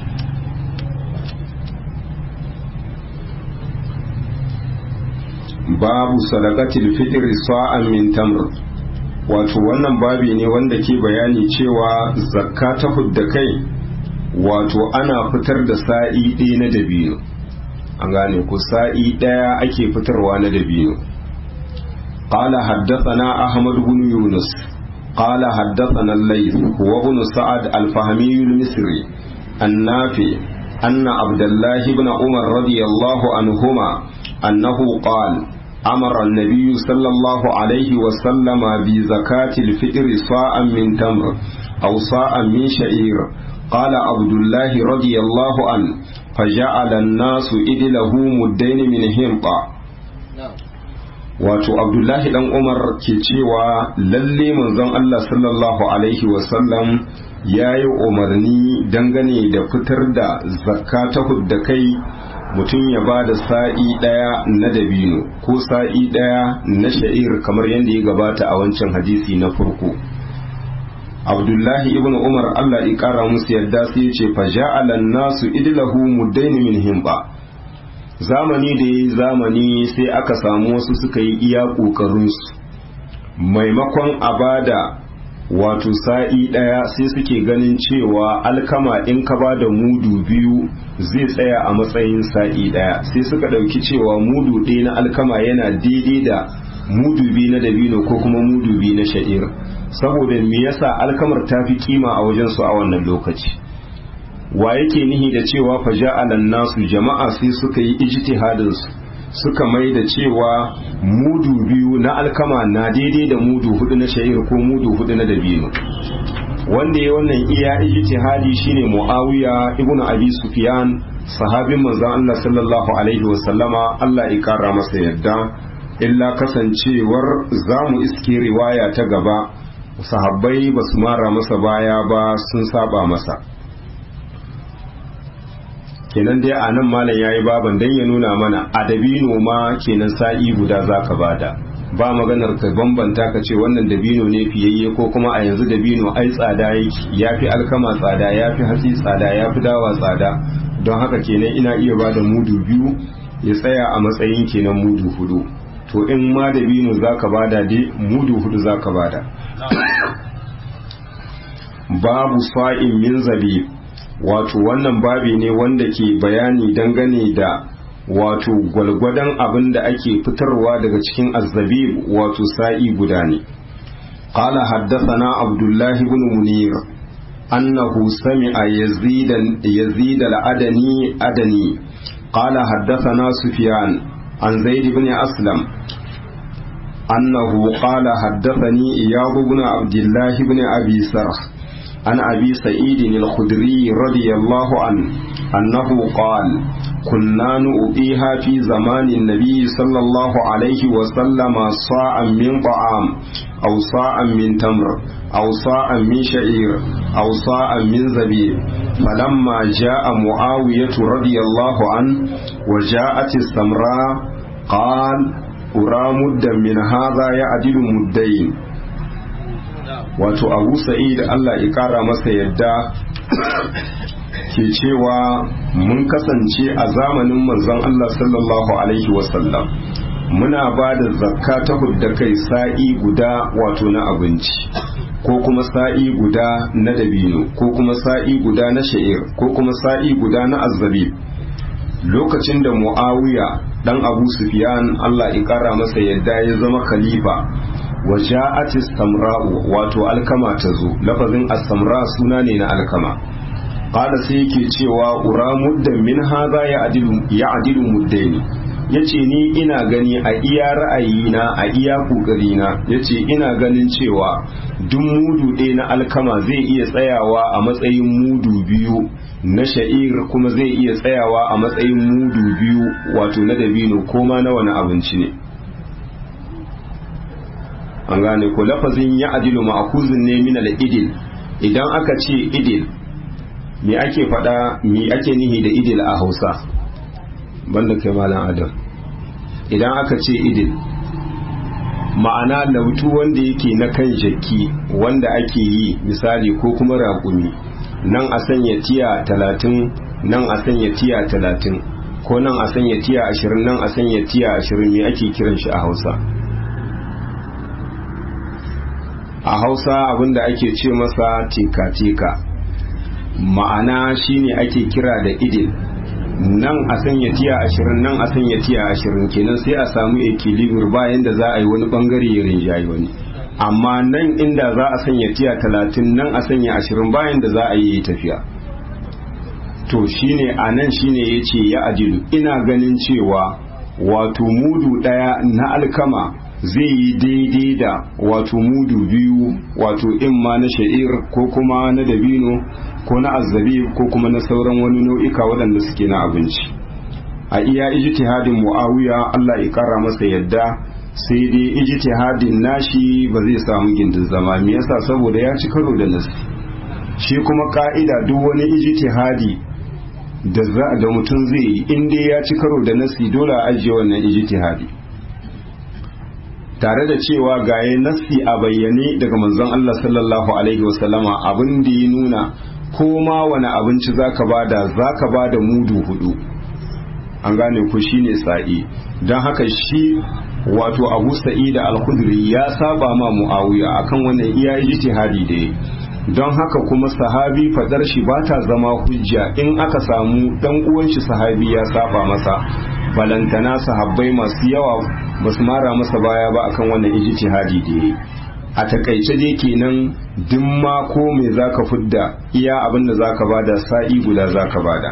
babu sadaqatil fitri sa'an min tamr wato wannan babi ne wanda ke bayani cewa zakka ta hudda kai wato ana fitar da sa'i ɗaya na dabino an gane ku sa'i ɗaya ake fitarwa na dabino قال حدثنا أحمد بن يونس قال حدثنا الليث هو ابن سعد الفهمي المصري النافع أن عبد الله بن عمر رضي الله عنهما أنه قال أمر النبي صلى الله عليه وسلم بزكاة الفطر صاعا من تمر أو صاعا من شعير قال عبد الله رضي الله عنه فجعل الناس إدله مدين من همطة wato abdullahi dan umar ke cewa lalle manzon Allah sallallahu alaihi wasallam ya yi umarni dangane da fitar da zakka ta hudda kai mutum ya ba da sa'i ɗaya na dabino ko sa'i ɗaya na sha'ir kamar yadda ya gabata a wancan hadisi na farko abdullahi ibn umar allah ya kara musu yadda sai ya ce faja'alan nasu idlahu muddaini min himba zamani da ya zamani sai aka samu wasu suka yi iya ƙoƙarinsu maimakon a bada wato sa'i ɗaya sai suke ganin cewa alkama in ka ba da mudu biyu zai tsaya a matsayin sa'i ɗaya sai suka ɗauki cewa mudu ɗaya na alkama yana daidai da mudu biyu na dabino ko kuma mudu biyu na sha'ir saboda me yasa alkamar ta fi kima a wajensu a wannan lokaci wa yake nihi da cewa faja'alan nasu jama'a sai suka yi ijtihadin su suka mai da cewa mudu biyu na alkama na daidai da mudu hudu na sha'ir ko mudu hudu na dabino wanda ya wannan iya ijtihadi shine muawiya ibnu abi sufyan sahabin manzon Allah sallallahu alaihi wa sallama Allah ya kara masa yadda illa kasancewar zamu iske riwaya ta gaba sahabbai basu mara masa baya ba sun saba masa kenan dai a nan malam yayi baban dan ya nuna mana adabino ma kenan sa'i guda zaka bada ba maganar ka bambanta ka ce wannan dabino ne fiyayye ko kuma a yanzu dabino ai tsada yake yafi alkama tsada yafi hatsi tsada yafi dawa tsada don haka kenan ina iya bada mudu biyu ya tsaya a matsayin kenan mudu hudu to in ma dabino zaka bada dai mudu hudu zaka bada babu sa'in min zabib wato wannan babi ne wanda ke bayani dangane da wato gwalgwadon abin da ake fitarwa daga cikin azzabib wato sa'i guda ne قال حدثنا عبد الله بن منير أنه سمع يزيد يزيد الأدني أدني قال حدثنا سفيان عن زيد بن أسلم أنه قال حدثني إياض بن عبد الله بن أبي سرح عن أبي سعيد الخدري رضي الله عنه أنه قال كنا نؤتيها في زمان النبي صلى الله عليه وسلم صاعا من طعام أو صاعا من تمر أو صاعا من شعير أو صاعا من زبيب فلما جاء معاوية رضي الله عنه وجاءت السمراء قال أرى مدا من هذا يعدل مدين wato abu sa'id Allah ya kara masa yadda ke cewa mun kasance a zamanin manzon Allah sallallahu alaihi wasallam muna ba da zakka ta hudda kai sa'i guda wato na abinci ko kuma sa'i guda na dabino ko kuma sa'i guda na sha'ir ko kuma sa'i guda na azzabi lokacin da mu'awiya dan abu sufyan Allah ya kara masa yadda ya zama khalifa wa ja'ati samra'u wato alkama ta zo lafazin as-samra suna ne na alkama qala sai yake cewa ura muddan min hadha ya adilu ya adilu muddaini yace ni ina gani a iya ra'ayina a iya kokarina yace ina ganin cewa duk mudu ɗaya na alkama zai iya tsayawa a matsayin mudu biyu na sha'ir kuma zai iya tsayawa a matsayin mudu biyu wato na dabino ko ma na wani abinci ne an gane ko lafazin ya adilu ma'akuzin ne min al-idil idan aka ce idil me ake faɗa me ake nihi da idil a Hausa banda kai malam Adam idan aka ce idil ma'ana lautu wanda yake na kan jaki wanda ake yi misali ko kuma raƙumi nan a sanya tiya talatin nan a sanya tiya talatin ko nan a sanya tiya ashirin nan a sanya tiya ashirin me ake kiran shi a Hausa a hausa abinda ake ce masa teka-teka ma'ana shine ake kira da idil nan a sanya tiya ashirin nan a sanya tiya ashirin kenan sai a samu equilibrium bayan da za a yi wani bangare ya rinjayi wani amma nan inda za a sanya tiya talatin nan a sanya ashirin bayan da za a yi tafiya to shine a nan shine ya ce ya ajilu ina ganin cewa wato mudu ɗaya na alkama zai yi daidai da wato mudu biyu wato imma na sha'ir ko kuma na dabino ko na azabi ko kuma na sauran wani nau'ika waɗanda suke na abinci a iya ijtihadin muawiya Allah ya kara masa yadda sai dai ijtihadin nashi ba zai samu gindin zama me yasa saboda ya ci karo da nasi shi kuma ka'ida duk wani ijtihadi da da mutum zai yi in dai ya ci karo da nasi dole a ajiye wannan ijtihadi tare da cewa gaye nassi a bayyane daga manzon Allah sallallahu alaihi wasallama abin da ya nuna ko ma wani abinci zaka bada zaka bada mudu hudu an gane ku shine sa'i don haka shi wato Abu Sa'id al-Khudri ya saba ma Muawiya akan wannan iya ijtihadi da don haka kuma sahabi fadar shi ba ta zama hujja in aka samu dan uwan shi sahabi ya saba masa balantana sahabbai masu yawa ba su mara masa baya ba akan wannan ijtihadi da yayi a takaice dai kenan duk ma ko me zaka fudda iya abin da zaka bada sa'i guda zaka bada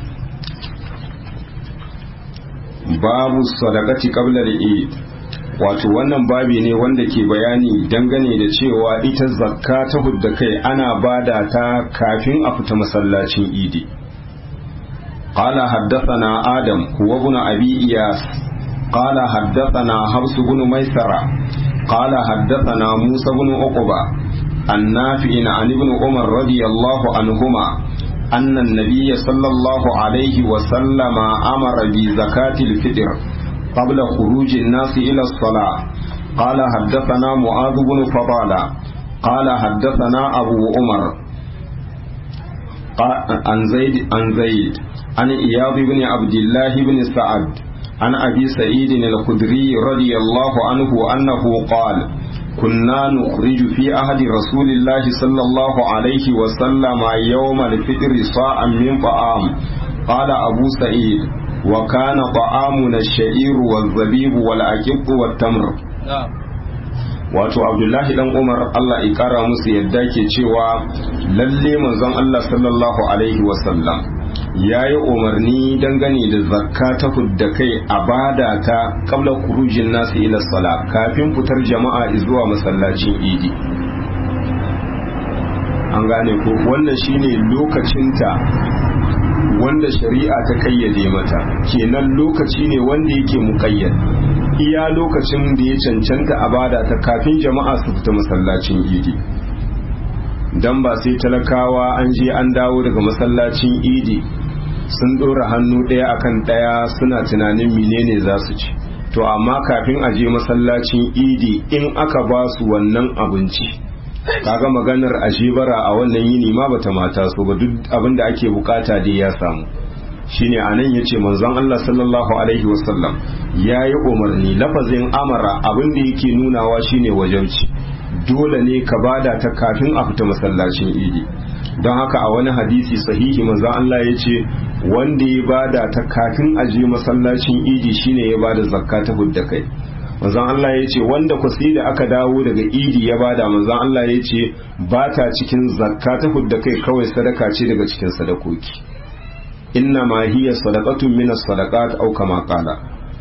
babu sadaqati qabla al-eid wato wannan babi ne wanda ke bayani dangane da cewa ita zakka ta hudda kai ana bada ta kafin a fita masallacin idi قال حدثنا آدم هو ابن أبي إياس قال حدثنا حفص بن ميسرة قال حدثنا موسى بن عقبة النافع عن ابن عمر رضي الله عنهما أن النبي صلى الله عليه وسلم أمر بزكاة الفطر قبل خروج الناس إلى الصلاة قال حدثنا معاذ بن فضالة قال حدثنا أبو عمر عن زيد عن زيد عن إياض بن عبد الله بن سعد عن أبي سعيد الخدري رضي الله عنه أنه قال كنا نخرج في عهد رسول الله صلى الله عليه وسلم يوم الفطر صاعا من طعام قال أبو سعيد وكان طعامنا الشعير والزبيب والأكب والتمر wato abdullahi dan umar allah ya kara musu yadda ke cewa lalle manzon allah sallallahu alaihi wasallam ya yi umarni dangane da zakka ta hudda kai a bada ta kabla kurujin nasu ila sala kafin fitar jama'a zuwa masallacin idi an gane ko wannan shine lokacinta wanda shari'a ta kayyade mata kenan lokaci ne wanda yake muƙayyad iya lokacin da ya cancanta a bada ta kafin jama'a su fita masallacin idi dan ba sai talakawa an je an dawo daga masallacin idi sun ɗora hannu ɗaya akan ɗaya suna tunanin menene za su ci to amma kafin a je masallacin idi in aka ba su wannan abinci kaga maganar ashibara a wannan yini ma bata mata so ba duk abin da ake bukata dai ya samu shine anan yace manzon Allah sallallahu alaihi wasallam yayi umarni lafazin amara abin da yake nunawa shine wajauci dole ne ka bada ta kafin a fita masallacin idi don haka a wani hadisi sahihi manzon Allah yace wanda ya bada ta kafin a je masallacin idi shine ya bada zakka ta hudda kai manzon Allah ya ce wanda ku sai da aka dawo daga idi ya bada manzon Allah ya ce ba ta cikin zakka ta hudda kai kawai sadaka ce daga cikin sadakoki inna ma hiya sadaqatun min as-sadaqat aw kama qala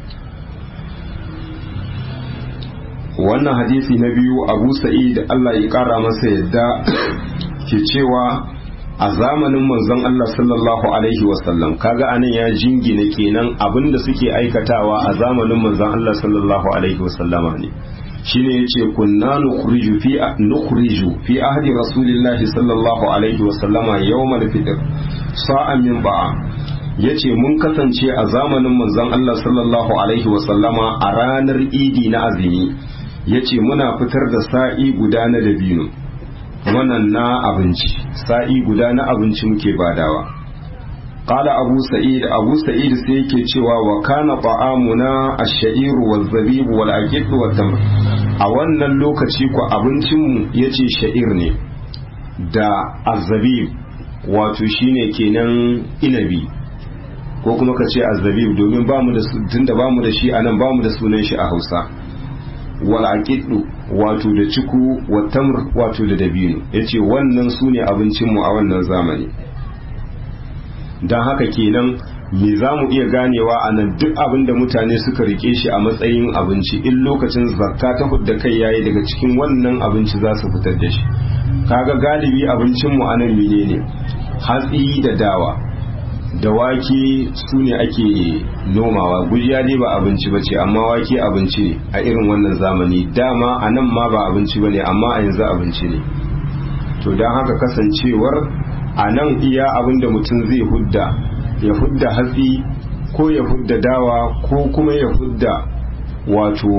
wannan hadisi na biyu Abu Sa'id Allah ya kara masa yadda ke cewa a zamanin manzon Allah sallallahu alaihi wasallam kaga anan ya jingina kenan abinda suke aikatawa a zamanin manzon Allah sallallahu alaihi wasallama ne shine yace kunna nukhriju fi nukhriju fi ahdi rasulillahi sallallahu alaihi wasallama yawmal fitr sa'an min ba'a yace mun kasance a zamanin manzon Allah sallallahu alaihi wasallama a ranar idi na azumi yace muna fitar da sa'i guda na dabino wannan na abinci sa'i guda na abinci muke badawa qala abu sa'id abu sa'id sai yake cewa wa kana ta'amuna ash-sha'iru waz-zabibu wal-aqiq wat-tamr a wannan lokaci ko abincin mu yace sha'ir ne da az-zabib wato shine kenan inabi ko kuma ka ce az-zabib domin bamu da tunda bamu da shi anan bamu da sunan shi a Hausa wal aqidu wato da ciku wa tamr wato da dabino yace wannan sune abincin mu a wannan zamani dan haka kenan me za mu iya ganewa a nan duk abin da mutane suka rike shi a matsayin abinci in lokacin zakka ta hudda kai yayi daga cikin wannan abinci za su fitar da shi kaga galibi abincinmu a nan menene hatsi da dawa da wake su ne ake nomawa gujiya dai ba abinci ba ce amma wake abinci ne a irin wannan zamani dama a nan ma ba abinci ba ne amma a yanzu abinci ne to don haka kasancewar a nan iya abin da mutum zai hudda ya hudda hatsi ko ya hudda dawa ko kuma ya hudda wato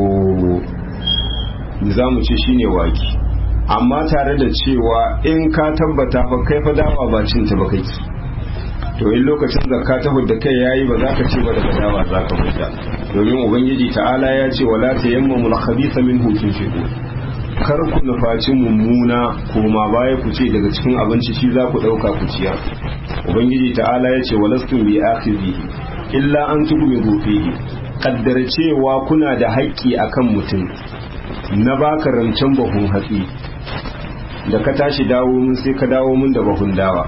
za mu ce shine wake amma tare da cewa in ka tabbata fa kai fa dawa ba cinta ba kai to in lokacin zakka ta hudda kai yayi ba za ka ce ba daga dawa za ka hudda domin ubangiji ta'ala ya ce wala tayammamul khabitha minhu tunfiqu kar ku nufaci mummuna koma baya ku ce daga cikin abinci shi za ku dauka ku ciyar ubangiji ta'ala ya ce walastum bi akhizi illa an tughmidu fihi kaddara cewa kuna da haƙƙi akan mutum na baka rancen bahun hatsi da ka tashi dawo mun sai ka dawo mun da bahun dawa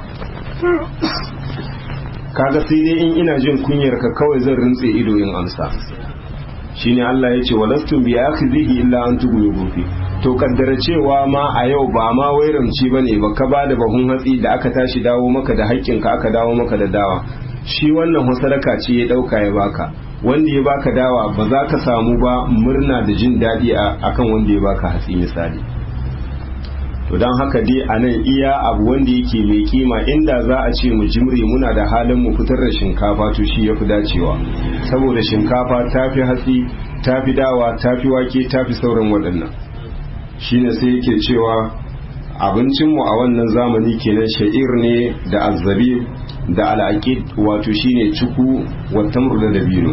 kaga sai dai in ina jin kunyar ka kawai zan rintse ido in amsa shine Allah ya ce walastum bi akhizihi illa an tughmidu gobe to kaddara cewa ma a yau ba ma wairamci bane ba ka bada bahun hatsi da aka tashi dawo maka da haƙƙin ka aka dawo maka da dawa shi wannan sadaka ce ya dauka ya baka wanda ya baka dawa ba za ka samu ba murna da jin daɗi akan wanda ya baka hatsi misali to don haka dai a nan iya abu wanda yake mai kima inda za a ce mu jimri muna da halin mu fitar da shinkafa to shi ya fi dacewa saboda shinkafa ta fi hatsi ta fi dawa ta fi wake ta fi sauran waɗannan shine sai yake cewa abincinmu a wannan zamani kenan sha'ir ne da azzabi da al'aqid wato shine cuku wa tamr da dabino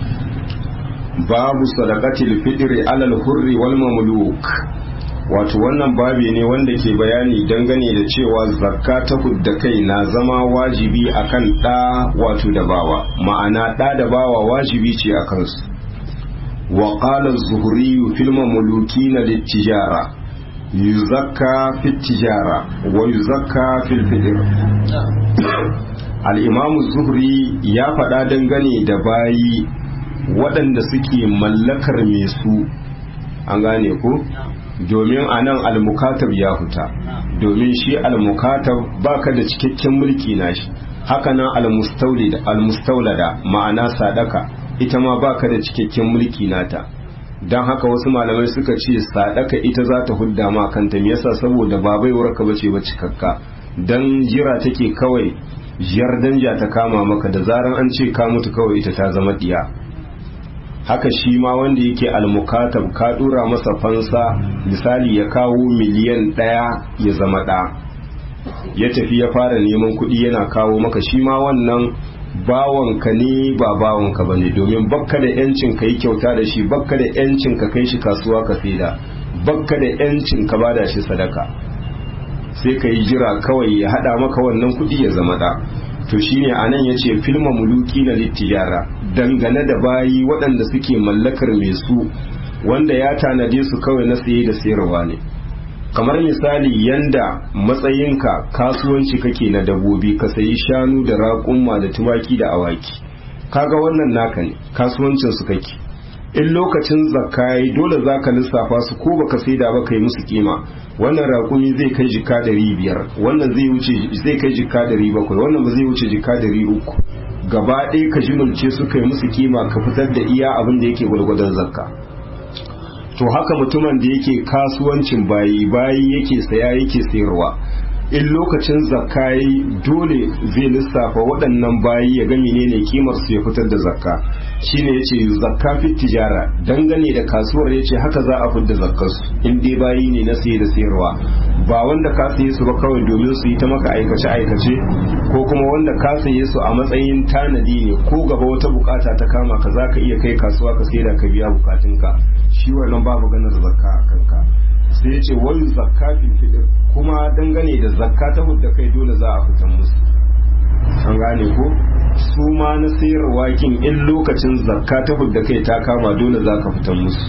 babu sadaqatil fitri alal hurri wal mamluk wato wannan babi ne wanda ke bayani dangane da cewa zakka ta hudda kai na zama wajibi akan ɗa wato da bawa ma'ana ɗa da bawa wajibi ce a kansu wa qala az-zuhri fil mamlukin lit-tijara yuzakka fit tijara wa yuzakka fil fitr al-imam az-zuhri ya faɗa dangane da bayi waɗanda suke mallakar mai su an gane ko domin a nan almukatab ya huta domin shi almukatab baka da cikakken mulki nashi haka nan almustaulada ma'ana sadaka ita ma baka da cikakken mulki nata don haka wasu malamai suka ce sadaka ita za ta hudda ma kanta me yasa saboda ba baiwar ka bace ba cikakka dan jira take kawai jiyar danja ta kama maka da zaran an ce ka mutu kawai ita ta zama diya haka shi ma wanda yake almukatab ka dura masa fansa misali ya kawo miliyan ɗaya ya zama ɗa ya tafi ya fara neman kuɗi yana kawo maka shi ma wannan bawanka ne ba bawanka ba ne domin bakka da yancin ka yi kyauta da shi bakka da yancin ka kai shi kasuwa ka saida bakka da yancin ka bada shi sadaka sai ka yi jira kawai ya haɗa maka wannan kuɗi ya zama ɗa to shine anan yace filma muluki na littijara dangane da bayi waɗanda suke mallakar mai su wanda ya tanade su kawai na saye da sayarwa ne kamar misali yanda matsayinka kasuwanci kake na dabobi ka sayi shanu da raƙumma da tumaki da awaki kaga wannan naka ne kasuwancin su kake in lokacin zakka yayi dole zaka lissafa su ko baka saida ba kai musu kima wannan raƙumi zai kai jika ɗari biyar wannan zai wuce zai kai jika ɗari bakwai wannan ba zai wuce jika ɗari uku gaba ɗaya ka jimulce su kai musu kima ka fitar da iya abin da yake gwargwadon zakka to haka mutumin da yake kasuwancin bayi bayi yake saya yake sayarwa in lokacin zakka yi dole zai lissafa waɗannan bayi ya ga menene kimar su ya fitar da zakka shine yace zakka fi tijara dangane da kasuwar yace haka za a fitar da zakkar su in dai bayi ne na saye da sayarwa ba wanda ka saye su ba kawai domin su yi ta maka aikace aikace ko kuma wanda ka saye su a matsayin tanadi ne ko gaba wata bukata ta kama ka za ka iya kai kasuwa ka saida ka biya bukatunka shi wannan babu ganin zakka a kanka sai ya ce wani zakka fil kuma dangane da zakka ta hudda kai dole za a fitan musu an gane ko su ma na sayarwa kin in lokacin zakka ta hudda kai ta kama dole za ka fitan musu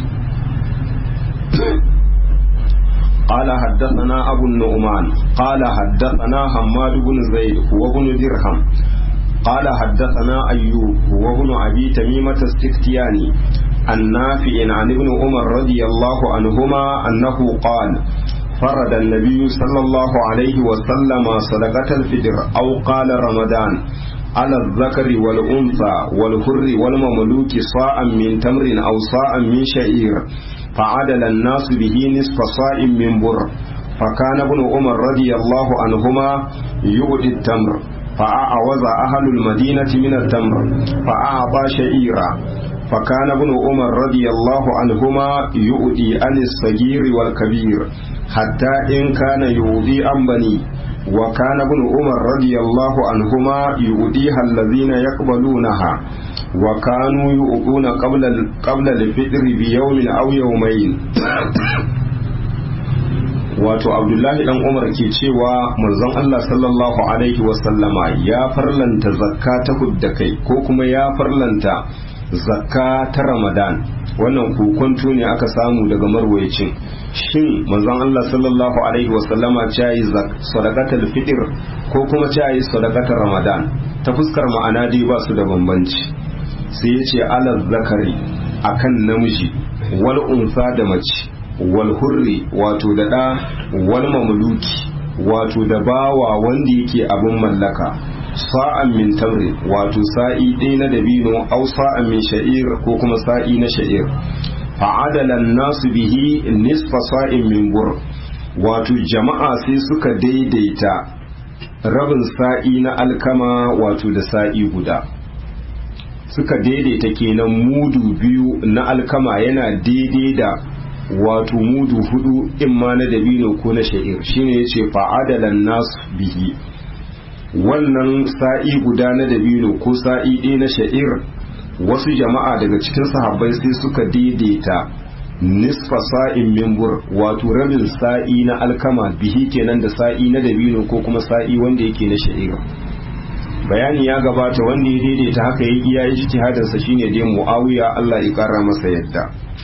قال حدثنا أبو النعمان قال حدثنا حماد بن زيد وابن درهم قال حدثنا أيوب وابن أبي تميمة السكتياني النافع عن ابن عمر رضي الله عنهما أنه قال فرد النبي صلى الله عليه وسلم صدقة الفجر أو قال رمضان على الذكر والأنثى والحر والمملوك صاعا من تمر أو صاعا من شعير فعدل الناس به نصف صاع من بر فكان ابن عمر رضي الله عنهما يؤدي التمر فأعوز أهل المدينة من التمر فأعطى شعيرا فكان ابن عمر رضي الله عنهما يؤدي عن الصغير والكبير حتى إن كان يؤدي عن بني وكان ابن عمر رضي الله عنهما يؤديها الذين يقبلونها وكانوا يؤدون قبل قبل الفطر بيوم أو يومين wato abdullahi dan umar ke cewa manzon Allah sallallahu alaihi wasallama ya farlanta zakka ta hudda kai ko kuma ya farlanta zakka ta ramadan wannan kokonto ne aka samu daga marwayacin shin manzon Allah sallallahu alaihi wasallama ya yi sadaqatul fitr ko kuma ya yi sadaqatul ramadan ta fuskar ma'ana dai ba su da bambanci sai ya ce alal zakari akan namiji wal unsa da mace wal hurri wato da ɗa wal mamluki wato da bawa wanda yake abin mallaka sa'an min tamri wato sa'i ɗaya na dabino au sa'an min sha'ir ko kuma sa'i na sha'ir fa'adala nasu bihi nisfa sa'in min bur wato jama'a sai suka daidaita rabin sa'i na alkama wato da sa'i guda suka daidaita kenan mudu biyu na alkama yana daidai da wato mudu hudu in ma na dabino ko na sha'ir shine yace fa'adalan nas bihi wannan sa'i guda na dabino ko sa'i ɗaya na sha'ir wasu jama'a daga cikin sahabbai sai suka daidaita nisfa sa'in mimbur wato rabin sa'i na alkama bihi kenan da sa'i na dabino ko kuma sa'i wanda yake na sha'ir bayani ya gabata wanda ya daidaita haka ya iya ijtihadarsa shine dai muawiya Allah ya kara masa yadda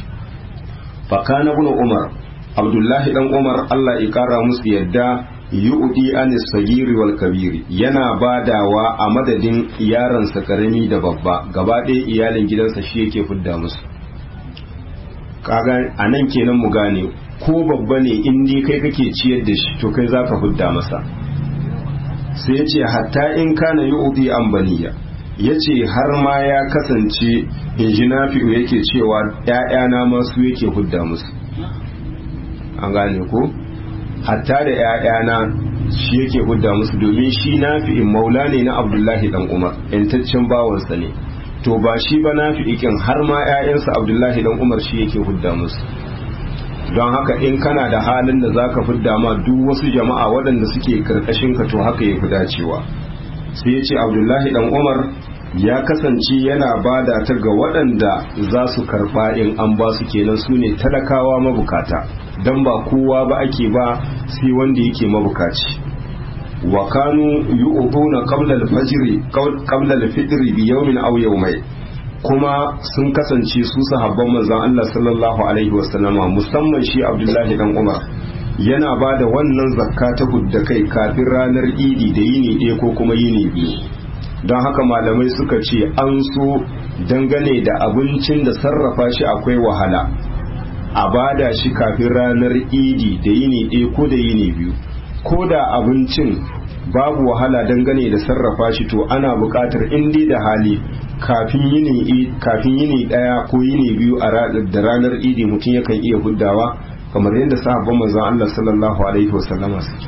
fakana ibn umar abdullahi dan umar Allah ya kara musu yadda yu'di anis sagiri wal kabiri yana badawa a madadin yaransa karami da babba gaba ɗaya iyalin gidansa shi yake fidda musu kaga anan kenan mu gane ko babba ne in dai kai kake ciyar da shi to kai zaka fidda masa sai ya ce hatta in kana yu'di an baniya ya ce har ma ya kasance injinafi'u yake cewa ‘ya'yana masu yake hudda musu an gane ko hatta da ‘ya'yana shi yake hudda musu domin shi nafi'in maula ne na abdullahi dan umar ‘yantaccen bawansa ne to ba shi ba nafi'ikin har ma ‘ya'yansa abdullahi dan umar shi yake hudda musu don haka in kana da halin da za ka fidda ma duk wasu jama'a waɗanda suke karkashin ka to haka ya fi dacewa sai ya ce abdullahi dan umar ya kasance yana bada ta ga waɗanda za su karɓa in an ba su kenan su ne talakawa mabukata don ba kowa ba ake ba sai wanda yake mabukaci wa kanu yu'tuna qabla al-fajr qabla al-fitr bi yawmin aw yawmayn kuma sun kasance su sahabban manzon Allah sallallahu alaihi wasallama musamman shi Abdullahi dan Umar yana ba da wannan zakka ta hudda kai kafin ranar idi da yini ɗaya ko kuma yini biyu don haka malamai suka ce an so dangane da abincin da sarrafa shi akwai wahala a bada shi kafin ranar idi da yini ɗaya ko da yini biyu ko da abincin babu wahala dangane da sarrafa shi to ana buƙatar indi da hali kafin yini kafin yini ɗaya ko yini biyu a da ranar idi mutum yakan iya huddawa kamar yadda sahabban manzon Allah sallallahu alaihi wasallama suke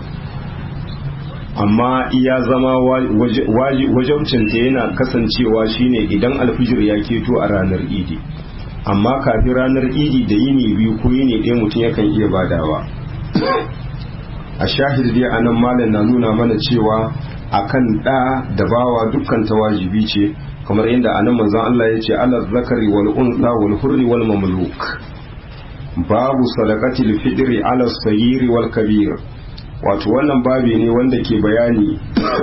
amma iya zama wajabcinta yana kasancewa shine idan alfijir ya keto a ranar idi amma kafin ranar idi da yini biyu ko yini ɗaya mutum yakan iya badawa a shahid dai a nan malam na nuna mana cewa akan ɗa da bawa dukkan ta wajibi ce kamar yadda a nan manzon Allah ya ce ala zakari wal unsa wal hurri wal mamluk babu sadaqatil fidri ala sayyiri wal kabir wato wannan babi ne wanda ke bayani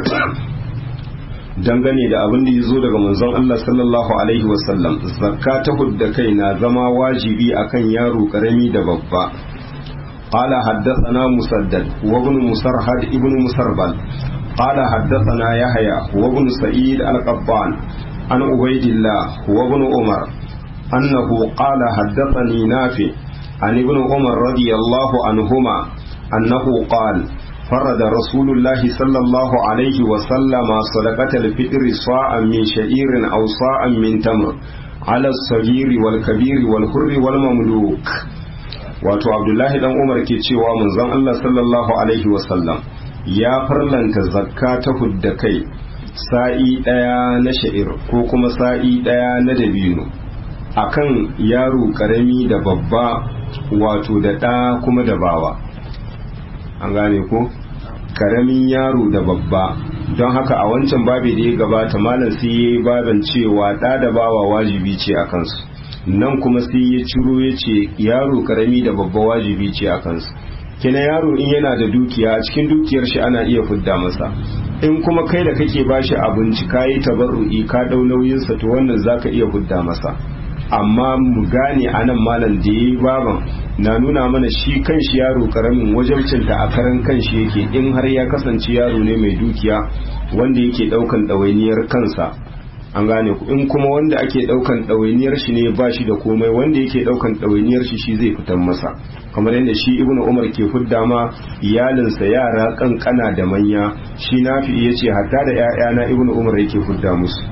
dangane da abin da ya zo daga manzon Allah sallallahu alaihi wasallam zakka ta hudda kai na zama wajibi akan yaro karami da babba قال حدثنا مسدد وابن مسرهد ابن مسربل قال حدثنا يحيى وابن سعيد القبان عن عبيد الله وابن عمر أنه قال حدثني نافع عن ابن عمر رضي الله عنهما أنه قال فرد رسول الله صلى الله عليه وسلم صدقة الفطر صاعا من شعير أو صاعا من تمر على الصغير والكبير والحر والمملوك wato abdullahi dan umar ke cewa manzon Allah sallallahu alaihi wasallam ya farlanta zakka ta hudda kai sa'i daya na sha'ir ko kuma sa'i daya na dabino akan yaro karami da babba wato da ɗa kuma da bawa an gane ko karamin yaro da babba don haka a wancan babi da ya gabata malam sai ya yi baban cewa ɗa da bawa wajibi ce a kansu nan kuma sai ya ciro ya ce yaro karami da babba wajibi ce a kansu kina yaro in yana da dukiya a cikin dukiyar shi ana iya fidda masa in kuma kai da kake bashi abinci ka yi tabarru'i ka ɗau nauyinsa to wannan zaka iya fidda masa amma mu gane a nan malam da ya yi baban na nuna mana shi kan shi yaro karamin wajabcinta a karan kan shi yake in har ya kasance yaro ne mai dukiya wanda yake daukan ɗawainiyar kansa an gane ku in kuma wanda ake daukan ɗawainiyar shi ne ba shi da komai wanda yake daukan ɗawainiyar shi shi zai fitan masa kamar yadda shi ibnu umar ke fudda ma iyalinsa yara kankana da manya shi nafi ya ce hatta da 'ya'yana ibnu umar yake fudda musu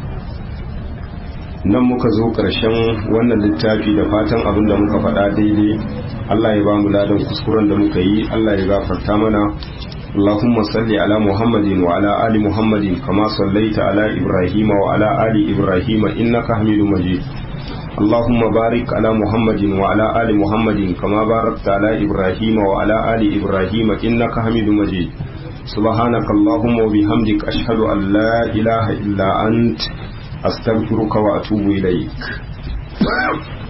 nan muka zo ƙarshen wannan littafi da fatan abin da muka faɗa daidai Allah ya ba mu ladan kuskuren da muka yi Allah ya gafarta mana اللهم صل على محمد وعلى آل محمد كما صليت على إبراهيم وعلى آل إبراهيم إنك حميد مجيد اللهم بارك على محمد وعلى آل محمد كما باركت على إبراهيم وعلى آل إبراهيم إنك حميد مجيد سبحانك اللهم وبحمدك أشهد أن لا إله إلا أنت أستغفرك وأتوب إليك